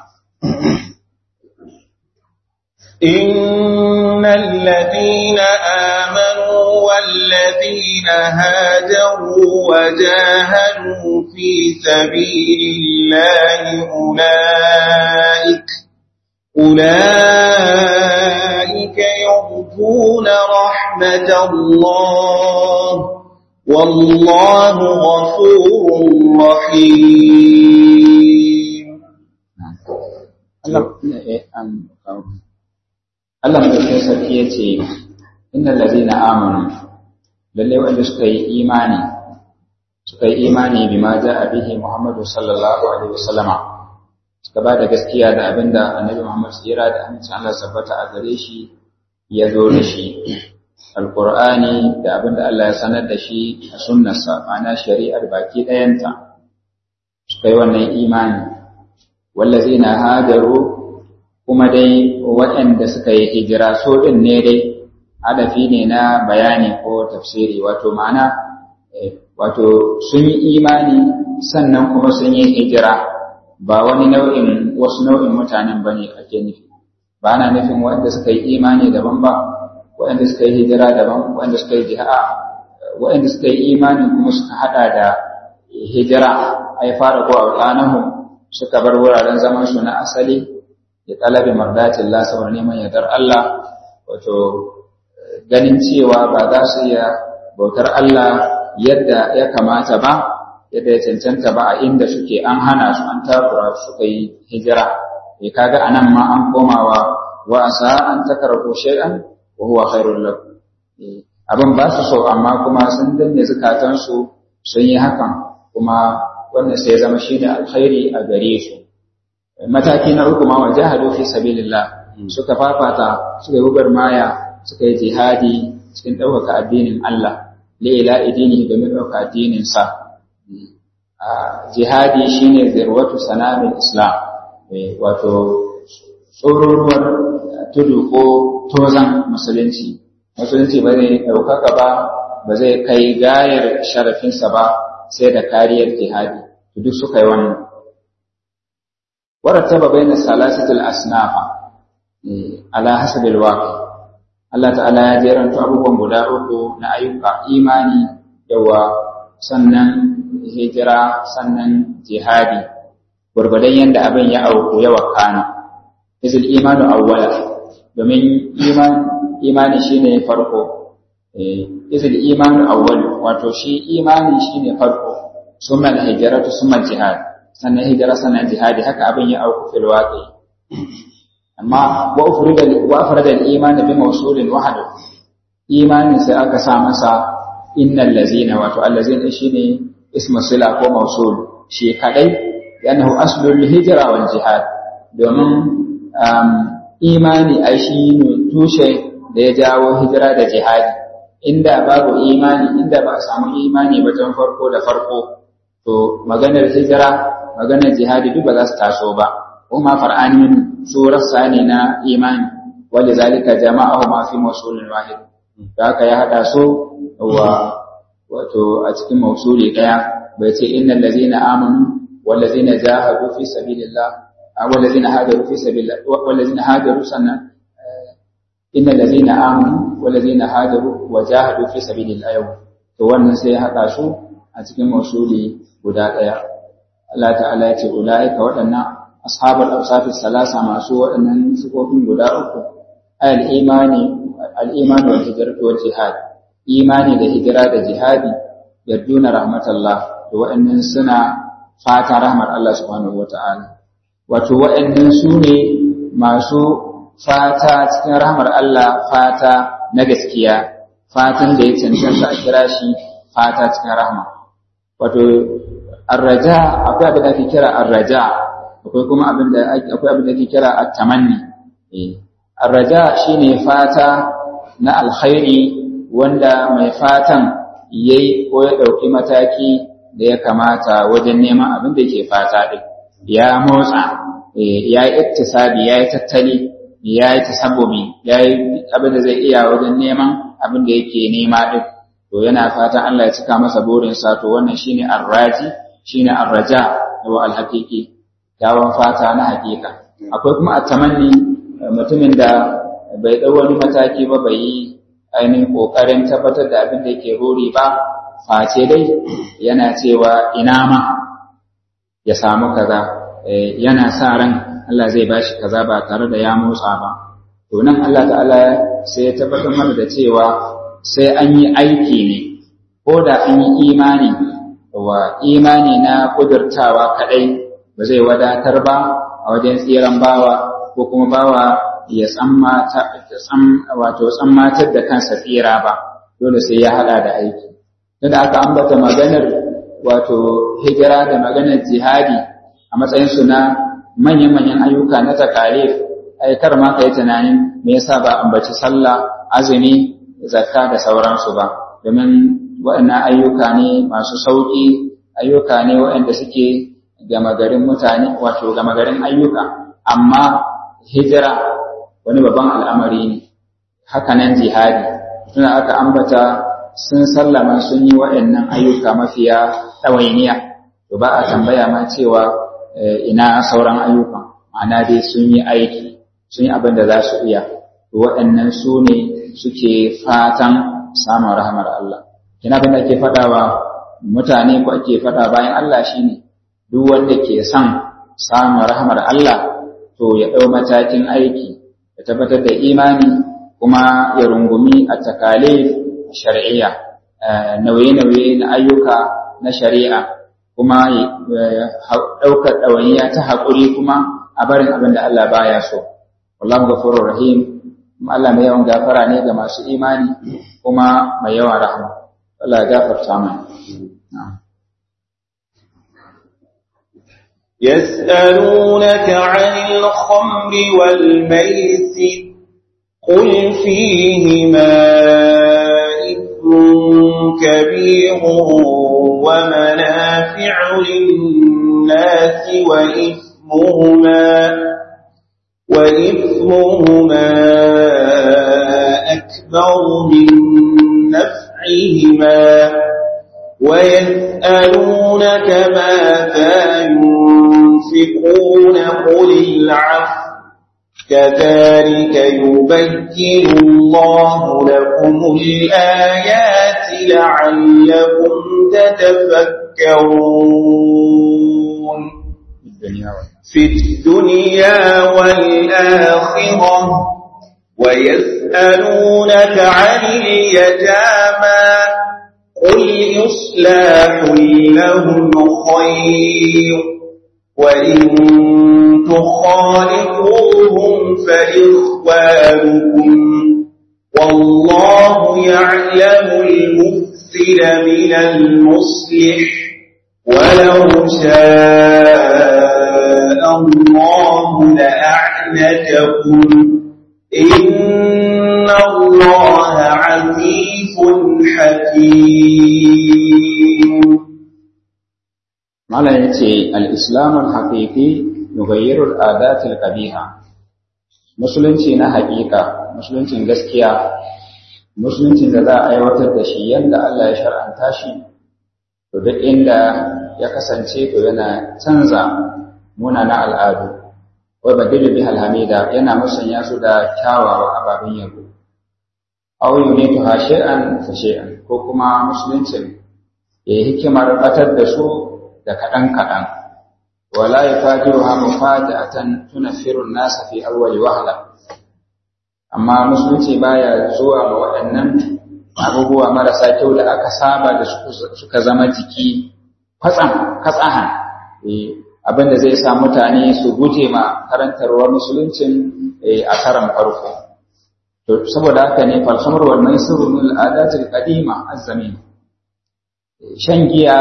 إن الذين آمنوا والذين هاجروا وجاهدوا في سبيل الله أولئك أولئك يرجون رحمة الله والله غفور رحيم Allah mai sarki ya ce, Inna lalzina amanu, lalle wanda suka yi imani, suka yi imani bi ma ja a bihi Muhammadu sallallahu Alaihi wasallama, suka ba da gaskiya da abin da annabi Muhammad tsira da amincin Allah sabbata a gare shi ya zo da shi, Alƙur'ani da abin da Allah ya sanar da shi a sunnarsa, ma'ana shari'ar baki ɗayanta, suka yi wannan imani, wallazina hajaru kuma dai waɗanda suka yi hijira so ɗin ne dai hadafi ne na bayani ko tafsiri wato ma'ana wato sun yi imani sannan kuma sun yi hijira ba wani nau'in wasu nau'in mutanen ba ne ake nufi ba ana nufin waɗanda suka yi imani daban ba waɗanda suka yi hijira daban waɗanda suka yi jiha waɗanda suka yi imani kuma suka haɗa da hijira ai fara ko a suka bar wuraren zaman su na asali ya talabi mardatin Allah saboda neman yardar Allah wato ganin cewa ba za su iya bautar Allah yadda ya kamata ba yadda ya cancanta ba a inda suke an hana su an takura suka yi hijira eh kaga anan ma an komawa wa asa an takrahu shay'an wa huwa khairul lakum abin ba su so amma kuma sun danne zukatan su sun yi hakan kuma wannan sai zama shine alkhairi a gare su mataki na uku ma wajahadu fi sabilillah suka fafata suka yi maya suka yi jihadi cikin ɗaukaka addinin Allah la'ila idini domin ɗaukaka addinin sa jihadi shine zirwatu sanamin islam wato tsororuwar tudu ko tozan musulunci musulunci ba zai ɗaukaka ba ba zai kai gayar sharafinsa ba sai da kariyar jihadi duk suka yi wannan warattaba bayna salasatil asnafa ala hasabil waqi Allah ta'ala ya jeranta abubuwan guda uku na ayyuka imani yawa sannan hijira sannan jihadi gurgudan yanda abin ya auku ya wakana izil imanu awwala domin iman imani shine farko izil imanu awwal wato shi imani shine farko summa hijratu summa jihad sannan hijira sannan jihadi haka abin ya auku fil waqi amma wa ufrida wa afrada al-iman bi mawsulin wahid imanin sai aka sa masa innal ladzina wato allazina shine ismu sila ko mawsul shi kadai yanahu aslul hijra wal jihad domin imani ai shi ne tushe da ya jawo hijira da jihadi inda babu imani inda ba a samu imani ba tun farko da farko to maganar hijira maganar jihadi duk ba za su taso ba kuma far'ani su rassa ne na imani wanda zalika jama'ahu ma fi mawsulin wahid da haka ya hada su wa wato a cikin mawsuli daya bai ce innal ladzina amanu wal ladzina jahadu fi sabilillah wal ladzina hajaru fi sabilillah wal ladzina hajaru sannan innal ladzina amanu wal ladzina hajaru wa jahadu fi sabilillah yau to wannan sai ya hada su a cikin mawsuli guda daya Allah ta'ala ya ce ulaika waɗannan ashabul awsaf salasa masu waɗannan sifofin guda uku al imani al imani wal hijratu wal jihad imani da hijira da jihadi yarduna rahmatallah to waɗannan suna fata rahmar Allah subhanahu wata'ala wato waɗannan su ne masu fata cikin rahmar Allah fata na gaskiya fatan da ya cancanta a kira shi fata cikin rahma wato arraja akwai abin da ake kira arraja akwai kuma abin da akwai abin da ake kira at-tamanni eh arraja shine fata na alkhairi wanda mai fatan yayi ko ya dauki mataki da ya kamata wajen neman abin da yake fata din ya motsa ya yi iktisabi ya yi tattali ya yi tasabbubi ya yi abin da zai iya wajen neman abin da yake nema din to yana fatan Allah ya cika masa burinsa to wannan shine arraji shine arraja wa alhaqiqi kyawun fata na hakika akwai kuma atamanni mutumin da bai dau wani mataki ba bai yi ainihin kokarin tabbatar da abin da yake rori ba face dai yana cewa ina ma ya samu kaza yana sa ran Allah zai bashi kaza ba tare da ya motsa ba to nan Allah ta'ala sai ya tabbatar mana da cewa sai an yi aiki ne ko da an yi imani wa imani na kudurtawa kadai ba zai wadatar ba a wajen tsiran bawa ko kuma bawa ya wato tsammatar da kansa tsira ba dole sai ya hada da aiki tunda aka ambata maganar wato hijira da maganar jihadi a matsayin su na manyan-manyan ayyuka na takalif aikar ma ka yi tunanin me yasa ba ambaci sallah azumi zakka da sauransu ba domin waɗannan ayyuka ne masu sauƙi ayyuka ne waɗanda suke gama garin mutane wato gama garin ayyuka amma hijira wani babban al'amari ne hakanan jihadi suna aka ambata sun sallama sun yi waɗannan ayyuka mafiya ɗawainiya to ba a tambaya ma cewa ina sauran ayyuka ma'ana dai sun yi aiki sun yi abin da za su iya to waɗannan su ne suke fatan samun rahamar Allah kina abin da ake faɗawa mutane ko ake faɗa bayan Allah shine duk wanda ke son samun rahamar Allah to ya ɗau matakin aiki ya tabbatar da imani kuma ya rungumi a takalif shari'iyya nauye-nauye na ayyuka na shari'a kuma ɗaukar ɗawainiya ta haƙuri kuma a a barin abin da Allah baya so wallahu ghafurur rahim Allah mai yawan gafara ne ga masu imani kuma mai yawan rahama Allah ya gafarta mana يسألونك عن الخمر والميسر قل فيهما إثم كبير ومنافع للناس وإثمهما وإثمهما أكبر من نفعهما ويسألونك ماذا ينفقون قل العفو كذلك يبين الله لكم الآيات لعلكم تتفكرون في الدنيا والآخرة ويسألونك عن اليتامى قل إصلاح لهم خير وإن تخالقوهم فإخوانكم والله يعلم المفسد من المصلح ولو شاء الله لأعنتكم إن الله عزيز حكيم Malam ya ce, Al'islamun haƙiƙi nugayyarul adatil ƙabiha, Musulunci na haƙiƙa, Musuluncin gaskiya, Musuluncin da za a aiwatar da shi yadda Allah ya shar'anta shi, to duk inda ya kasance to yana canza munana al'adu, wai badilu bi alhamida yana musanya su da kyawawa ababen yabo. Auyu ne tu hashe'an fashe'an, ko kuma Musuluncin ya yi hikimar batar da su da kaɗan-kaɗan, wala ya fajiru ha mufaja'atan tunafirun nasa fi awwali wahala. Amma musulunci baya zuwa ma waɗannan abubuwa marasa kyau da aka saba da suka zama jiki kwatsam, katsahan, abin da zai sa mutane su guje ma karantarwar musuluncin a karan farko. To, saboda haka ne falhamar wal maisiru min al'adatil qadima azzamin. Shan giya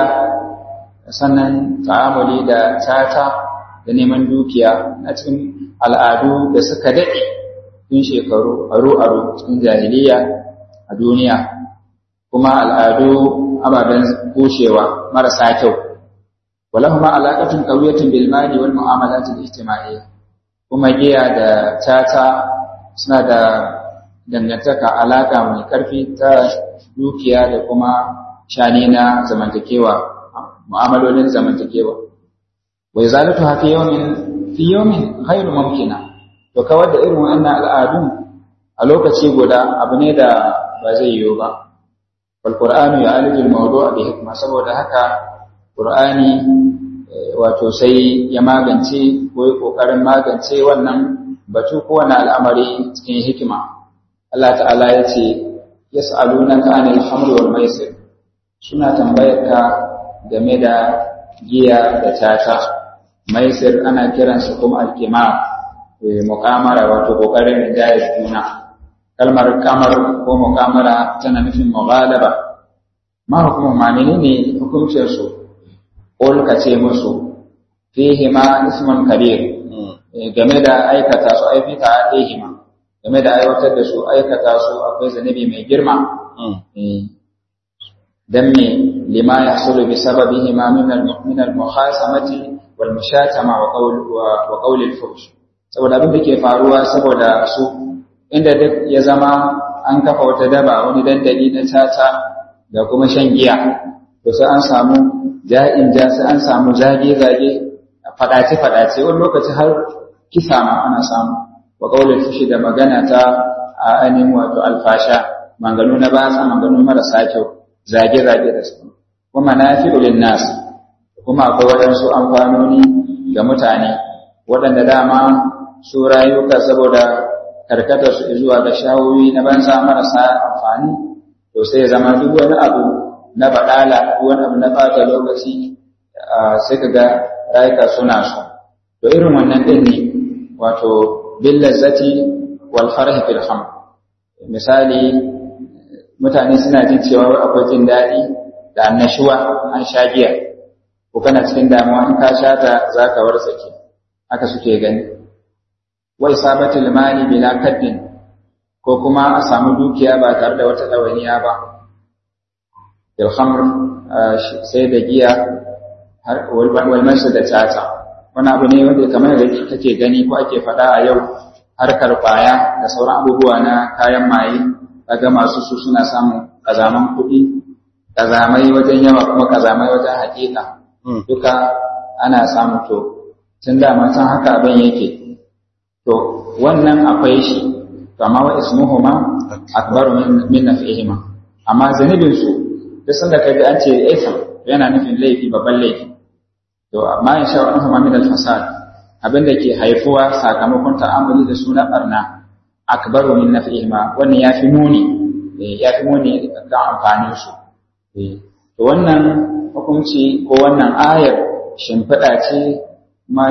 sannan ta'amuli da tata da neman dukiya na cikin al'adu da suka daɗe tun shekaru aro-aro cikin jahiliya a duniya kuma al'adu ababen kushewa marasa kyau walahuma alaƙatun ƙauyatin bilmani wal mu'amalatin ijtima'iyya kuma giya da tata suna da dangantaka alaƙa mai ƙarfi ta dukiya da kuma shani na zamantakewa mu'amalolin zamantakewa wai zalatu hafi yawmin fi yawmin ghairu mumkina to kawar da irin wannan al'adun a lokaci guda abu ne da ba zai yiwu ba wal qur'anu ya'aliju al-mawdu'a bi hikma saboda haka qur'ani wato sai ya magance ko ya kokarin magance wannan batu ko wannan al'amari cikin hikima Allah ta'ala ya ce yas'alunaka 'anil khamri wal maisir suna tambayar ka game da giya da tata maisir ana kiransa kuma alkimar mukamara wato kokarin rinjaya juna kalmar kamar ko mukamara tana nufin mughalaba ma hukumu ma menene hukuncin su qul ka ce musu fihi ma ismun kabir game da aikata su aifita alaihima game da aiwatar da su aikata su akwai zanabi mai girma dan me lima yahsulu bi sababihima min al-min al-mukhasamati wal mushatama wa qawl wa qawl al-fuhsh saboda abin da ke faruwa saboda su inda duk ya zama an kafa wata daba wani dandali na caca da kuma shan giya to sai an samu ja'in ja sai an samu zage zage fadace fadace wani lokaci har kisa ma ana samu wa qawl al-fuhsh da magana ta a ainihin wato alfasha manganu na ba sa manganu marasa kyau zage-zage da su kuma na fi nas kuma akwai waɗansu amfanoni ga mutane waɗanda dama su rayuka saboda karkatar su zuwa ga shawoyi na banza marasa amfani to sai zama duk wani abu na baɗala ko wani abu na ɓata lokaci sai ka ga rayuka suna so to irin wannan ɗin ne wato bil lazzati wal farhi fil khamr misali mutane suna jin cewa akwai jin daɗi da annashuwa an sha giya ko kana cikin damuwa in ka sha ta za ka wartsake haka suke gani wai sabatul mali bila kaddin ko kuma a samu dukiya ba tare da wata ɗawainiya ba bil khamr sai da giya har wal da tata wani abu ne wanda kamar da kake gani ko ake faɗa a yau harkar kwaya da sauran abubuwa na kayan maye kaga masu su suna samun kazaman kuɗi kazamai wajen yawa kuma kazamai wajen haƙiƙa duka ana samun to tun da can haka abin yake to wannan akwai shi to amma wa ismuhuma akbaru min nafihima amma zanibin su duk sanda kaga an ce ism yana nufin laifi babban laifi to amma in sha Allah min al-fasad abin da ke haifuwa sakamakon ta'amuli da suna barna akbaru min nafihima wannan yafi muni yafi muni ga amfanin su to wannan hukunci ko wannan ayar shimfiɗa ce ma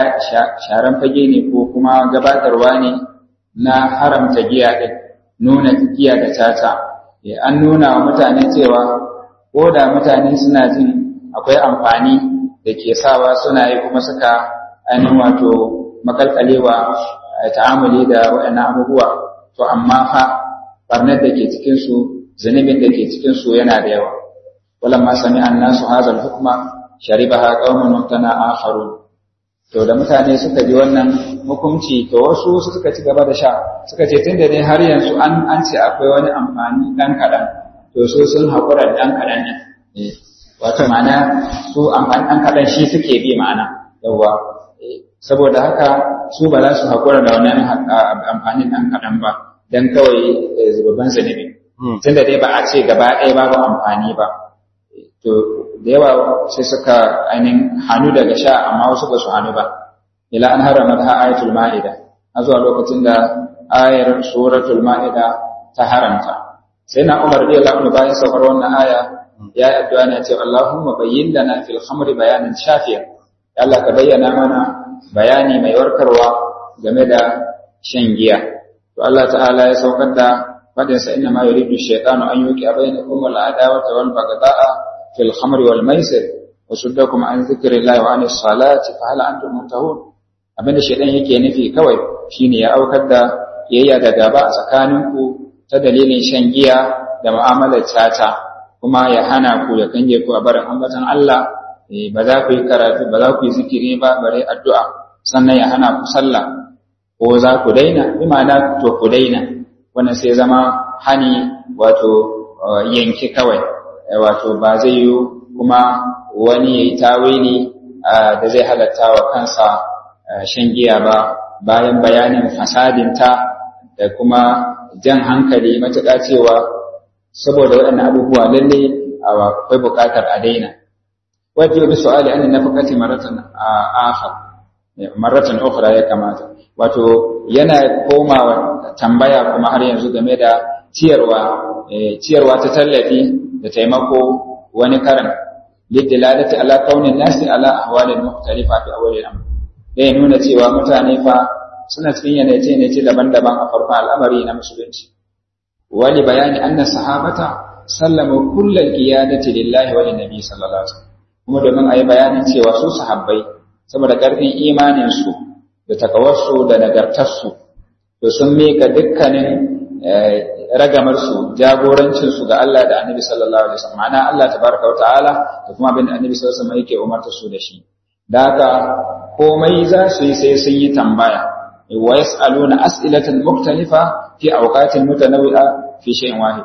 sharan fage ne ko kuma gabatarwa ne na haramta giya ɗin nuna giya da tata an nuna wa mutane cewa ko da mutane suna jin akwai amfani da ke sawa suna yi kuma suka ainihin wato makalkalewa ta'amuli da waɗannan abubuwa to amma fa barnar da ke cikinsu zunubin da ke cikinsu yana da yawa walamma sami annasu hazal hukma sharibaha qaumun mutana akharun to da mutane suka ji wannan hukunci to wasu suka ci gaba da sha suka ce tunda dai har yanzu an an ce akwai wani amfani dan kadan to su sun hakura dan kadan ne wato ma'ana su amfani dan kadan shi suke bi ma'ana yawa saboda haka su ba za su hakura da wannan amfanin dan kadan ba dan kawai zubabban zunubi tunda dai ba a ce gaba ɗaya babu amfani ba to da yawa sai suka ainihin hannu daga sha amma wasu ba su hannu ba ila an harama ta ayatul ma'ida a zuwa lokacin da ayar suratul ma'ida ta haramta sai na umar da Allah bayan saukar wannan aya ya yi addu'a ne ce Allahumma bayyin lana fil khamri bayanan shafiya ya Allah ka bayyana mana bayani mai warkarwa game da shan giya to Allah ta'ala ya saukar da fadinsa inna ma yuridu shaytanu an yuqi bainakum al adawata wal baghdha'a في الخمر والميسر وصدكم عن ذكر الله وعن الصلاة فهل أنتم منتهون abin da shaidan yake nufi kawai shine ya aukar da yayya da gaba a tsakaninku ta dalilin shan giya da mu'amalar tata kuma ya hana ku ya kange ku a barin ambatan Allah ba za ku yi karatu ba za ku yi zikiri ba bare addu'a sannan ya hana ku sallah ko za ku daina bi ma'ana to ku daina wannan sai zama hani wato yanki kawai wato ba zai yi kuma wani ya yi tawili da zai halatta wa kansa shan giya ba bayan bayanin fasadinta da kuma jan hankali matuƙa cewa saboda waɗannan abubuwa lalle akwai buƙatar a daina wajen yi su'ali an nafaqati maratan akhar maratan ukhra ya kamata wato yana komawa tambaya kuma har yanzu game da ciyarwa ciyarwa ta tallafi da taimako wani karan lidilalati ala kaunin nasi ala ahwalin mukhtalifa fi awwalil amr dai nuna cewa mutane fa suna cikin yanayi ne ce daban-daban a farkon al'amari na musulunci wali bayani anna sahabata sallama kullal qiyadati lillahi wa linnabi sallallahu alaihi wasallam kuma domin ayi bayanin cewa su sahabbai saboda karfin imanin su da takawarsu da nagartarsu to sun mika dukkanin ragamarsu jagorancinsu ga Allah da Annabi sallallahu alaihi wasallam ma'ana Allah tabaraka wa ta'ala da kuma abin da Annabi sallallahu alaihi wasallam yake umarta su da shi da haka komai za su yi sai sun yi tambaya wa yas'aluna as'ilatan mukhtalifa fi awqatin mutanawwi'a fi shay'in wahid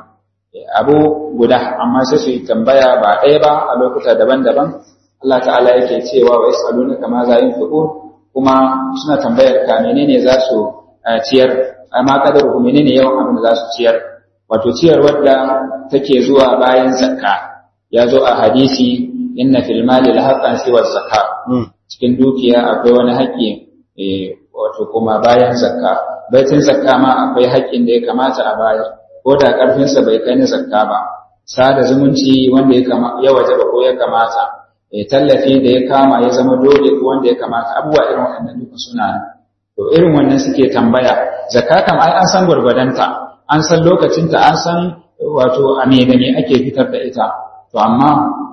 abu guda amma sai su yi tambaya ba ɗaya ba a lokuta daban-daban Allah ta'ala yake cewa wa yas'aluna kama za yin kuma suna tambayar ka menene za su ciyar amma kadar ku menene yawan abin da za su ciyar wato ciyar wadda take zuwa bayan zakka ya zo a hadisi inna fil mali la haqqan siwa zakka cikin dukiya akwai wani haƙƙi wato kuma bayan zakka baitin zakka ma akwai haƙƙin da ya kamata a bayar ko da ƙarfin sa bai kai na zakka ba sada zumunci wanda ya kama ya wajaba ko ya kamata tallafi da ya kama ya zama dole ko wanda ya kamata abubuwa irin waɗannan duka suna to irin wannan suke tambaya zakka kam ai an san gwargwadonta an san lokacinta an san wato a me da me ake fitar da ita to amma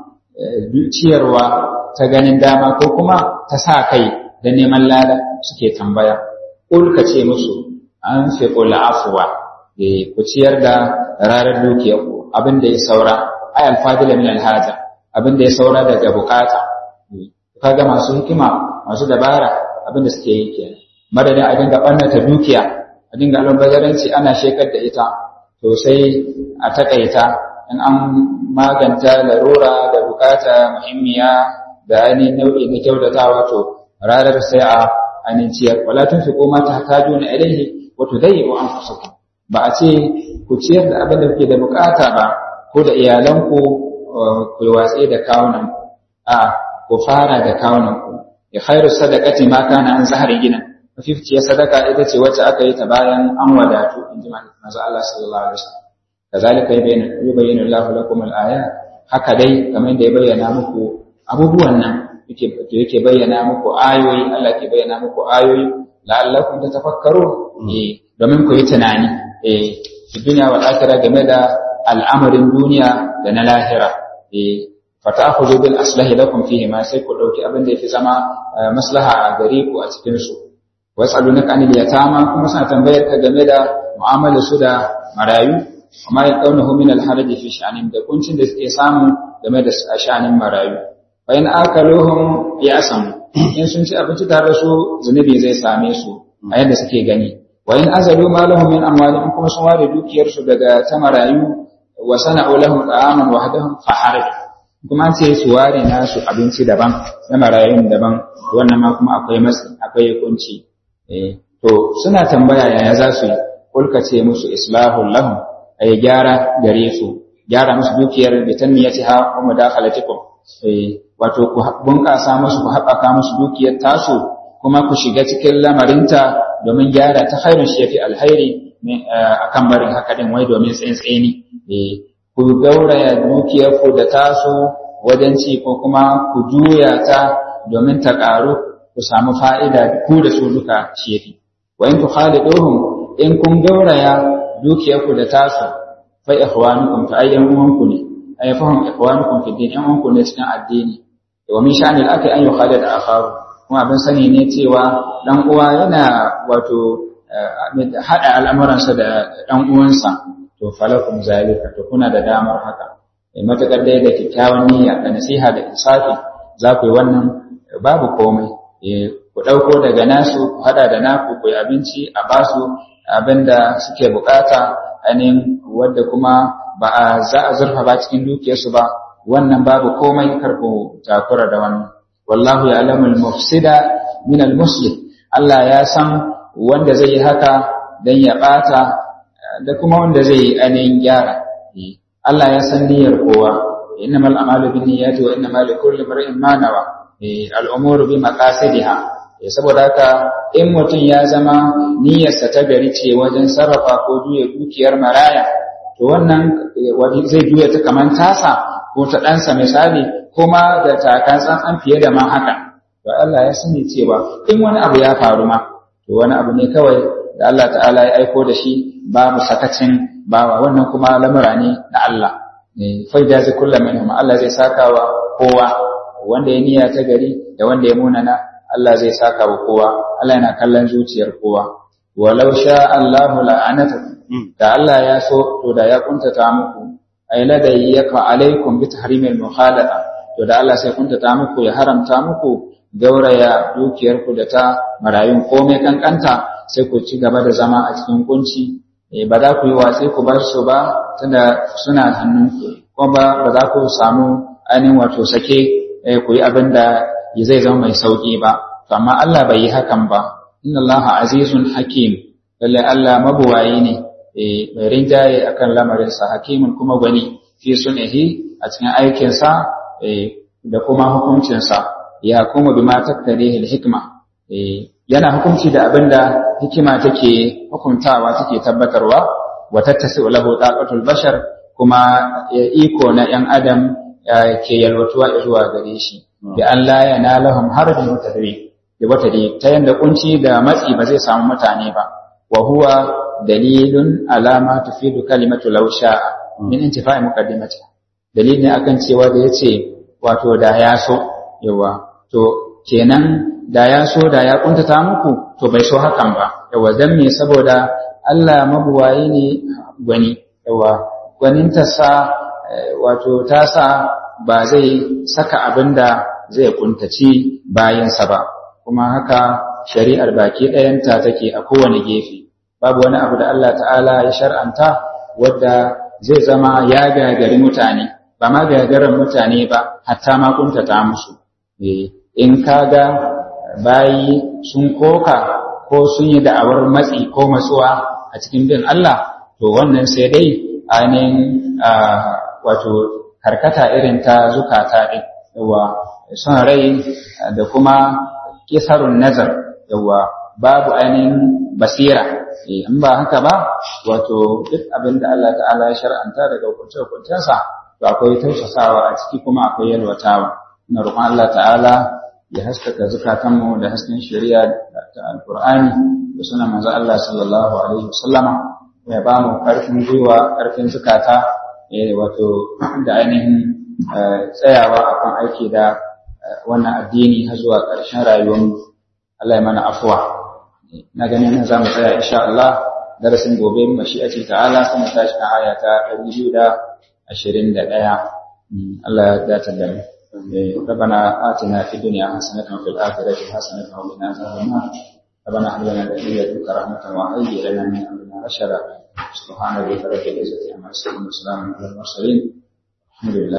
ciyarwa ta ganin dama ko kuma ta sa kai da neman lada suke tambaya ƙul ka ce musu an fi ƙula afuwa ku ciyar da rarar dukiyarku abin da ya saura ai alfadila min alhaja abin da ya saura daga bukata kaga masu hikima masu dabara abin da suke yi kenan madadin a dinga ɓannata dukiya a dinga albazaranci ana shekar da ita to sai a takaita in an maganta larura da bukata muhimmiya da ainihin nau'i na kyautatawa to ranar sai a ainihin ciyar wala tun fi koma ta haju na ilaihi wato dai wa an ba a ce ku ciyar da abin da kuke da bukata ba ko da iyalanku ku watsi da kawunan a ku fara da kawunan ku ya khairu sadaqati ma kana an zahari gina mafificiyar sadaka ita ce wacce aka yi ta bayan an wadatu in ji manzo Allah sallallahu alaihi wasallam kazalika yubayyinu Allahu lakum al-ayat haka dai kamar da ya bayyana muku abubuwan nan yake yake bayyana muku ayoyi Allah ke bayyana muku ayoyi la'allakum tatafakkarun eh domin ku yi tunani eh duniya wal akhirah game da al'amarin duniya da na lahira eh fata'khudhu bil aslahi lakum fihi ma sai ku dauki abin da yafi zama maslaha a gare ku a cikin su was'alunaka anil yatama kuma suna tambayar ka game da mu'amala su da marayu amma ya kaunahu min al-haraj fi sha'anin da kuncin da suke samu game da sha'anin marayu fa in akaluhum ya'sam in sun ci abinci tare da su zunubi zai same su a yadda suke gani wa in azalu ma lahum min amwalihim kuma sun ware dukiyar su daga ta marayu wa sana'u lahum ta'aman wahdahum fa haraj kuma ce su ware nasu abinci daban na marayun daban wannan ma kuma akwai matsi akwai kunci eh to suna tambaya yaya za su yi kulka ce musu islahul lahum ay gyara gare su gyara musu dukiyar bitanmiyatiha wa mudakhalatikum eh wato ku bunƙasa musu ku haɓaka musu dukiyar tasu kuma ku shiga cikin lamarinta domin gyara ta khairun shi yafi alhairi akan barin haka din wai domin tsayin eh ku gauraya dukiyar ku da tasu wajen ci ko kuma ku juya ta domin ta ƙaru ku samu fa'ida ku da su duka shi yafi wa in tukhaliduhum in kun gauraya dukiyarku da tasu fa ikhwanukum fa ayyan uwanku ne ay fahum ikhwanukum fi din yan uwanku ne cikin addini wa min sha'anil akhi an yukhalid akharu kuma abin sani ne cewa dan uwa yana wato hada al'amuransa da dan uwansa to falakum zalika to kuna da damar haka matakar dai da kyakkyawan niyya da nasiha da insafi za ku yi wannan babu komai ku ɗauko daga nasu ku hada da naku ku yi abinci a basu abinda suke bukata ainihin wadda kuma ba a za a zurfa ba cikin dukiyarsu ba wannan babu komai karku takura da wannan wallahu ya alamul mufsida min al muslim Allah ya san wanda zai yi haka dan ya bata da kuma wanda zai yi ainihin gyara Allah ya san niyyar kowa innamal a'malu binniyati wa innamal likulli imrin ma nawa al umuru bi maqasidiha saboda haka in mutum ya zama niyyarsa ta gari ce wajen sarrafa ko juya dukiyar maraya to wannan zai juya ta kamar tasa ko ta ɗansa misali kuma da takan tsantsan fiye da ma haka to Allah ya sani cewa in wani abu ya faru ma to wani abu ne kawai da Allah ta'ala ya aiko da shi babu sakacin bawa wannan kuma lamura ne na Allah fai da zai kulla minhum Allah zai saka wa kowa wanda ya niyya ta gari da wanda ya munana Allah zai saka wa kowa Allah yana kallon zuciyar kowa walau sha Allahu la'anatakum da Allah ya so to da ya kuntata muku ay ladai yaka alaikum bi tahrimil mukhalata to da Allah sai kuntata muku ya haramta muku gauraya dukiyar ku da ta marayun komai kankanta sai ku ci gaba da zama a cikin kunci ba za ku yi watsi ku bar su ba tunda suna hannunku kuma ba za ku samu ainihin wato sake ku yi abin da zai zama mai sauƙi ba, to amma Allah bai yi hakan ba, inna Allah azizun hakim, lalle Allah mabuwayi ne, mai rinjaye akan lamarinsa, hakimin kuma gwani, fi sunihi a cikin aikinsa da kuma hukuncinsa, ya kuma bi ma tattare hikima. Yana hukunci da abin da hikima take hukuntawa take tabbatarwa, wa tattasi lahu taqatul bashar kuma iko na ‘yan Adam ke yalwatuwa zuwa gare shi. bi an la yanalahum harajun mutadri da wata dai ta yanda kunci da matsi ba zai samu mutane ba wa huwa dalilun alama tufidu kalimatu law sha'a min intifa'i muqaddimati dalili ne akan cewa da yace wato da ya so yawa to kenan da ya so da ya kuntata muku to bai so hakan ba yawa dan me saboda Allah mabuwayi ne gwani yawa gwaninta sa wato ta sa ba zai saka abinda zai kuntaci bayansa ba kuma haka shari'ar baki ɗayanta take a kowane gefe babu wani abu da Allah ta'ala ya shar'anta wadda zai zama ya gagari mutane ba ma gagarin mutane ba hatta ma kuntata musu in kaga bayi sun koka ko sun yi da'awar matsi ko matsuwa a cikin bin Allah to wannan sai dai ainihin wato karkata irin ta zukata ɗin yawa son rai da kuma kisarun nazar yawa babu ainihin basira in ba haka ba wato duk abin da Allah ta'ala ya shar'anta daga hukunce-hukuncensa to akwai tausasawa a ciki kuma akwai yalwatawa na roƙon Allah ta'ala ya haskaka zukatanmu da hasken shari'a ta alƙur'ani da suna manzo Allah sallallahu alaihi wasallama ya ba mu ƙarfin gwiwa ƙarfin zukata wato da ainihin tsayawa akan aiki da wannan addini har zuwa ƙarshen rayuwarmu Allah ya mana afuwa na ganin nan za mu tsaya insha Allah darasin gobe mashi'ati ta'ala sai mu tashi kan aya ta 221 Allah ya dace da mu ربنا آتنا في الدنيا حسنة وفي الآخرة حسنة وقنا عذاب النار ربنا هب لنا من لدنك رحمة وهيئ لنا من أمرنا رشدا سبحان ربك رب العزة عما يصفون وسلام على المرسلين الحمد لله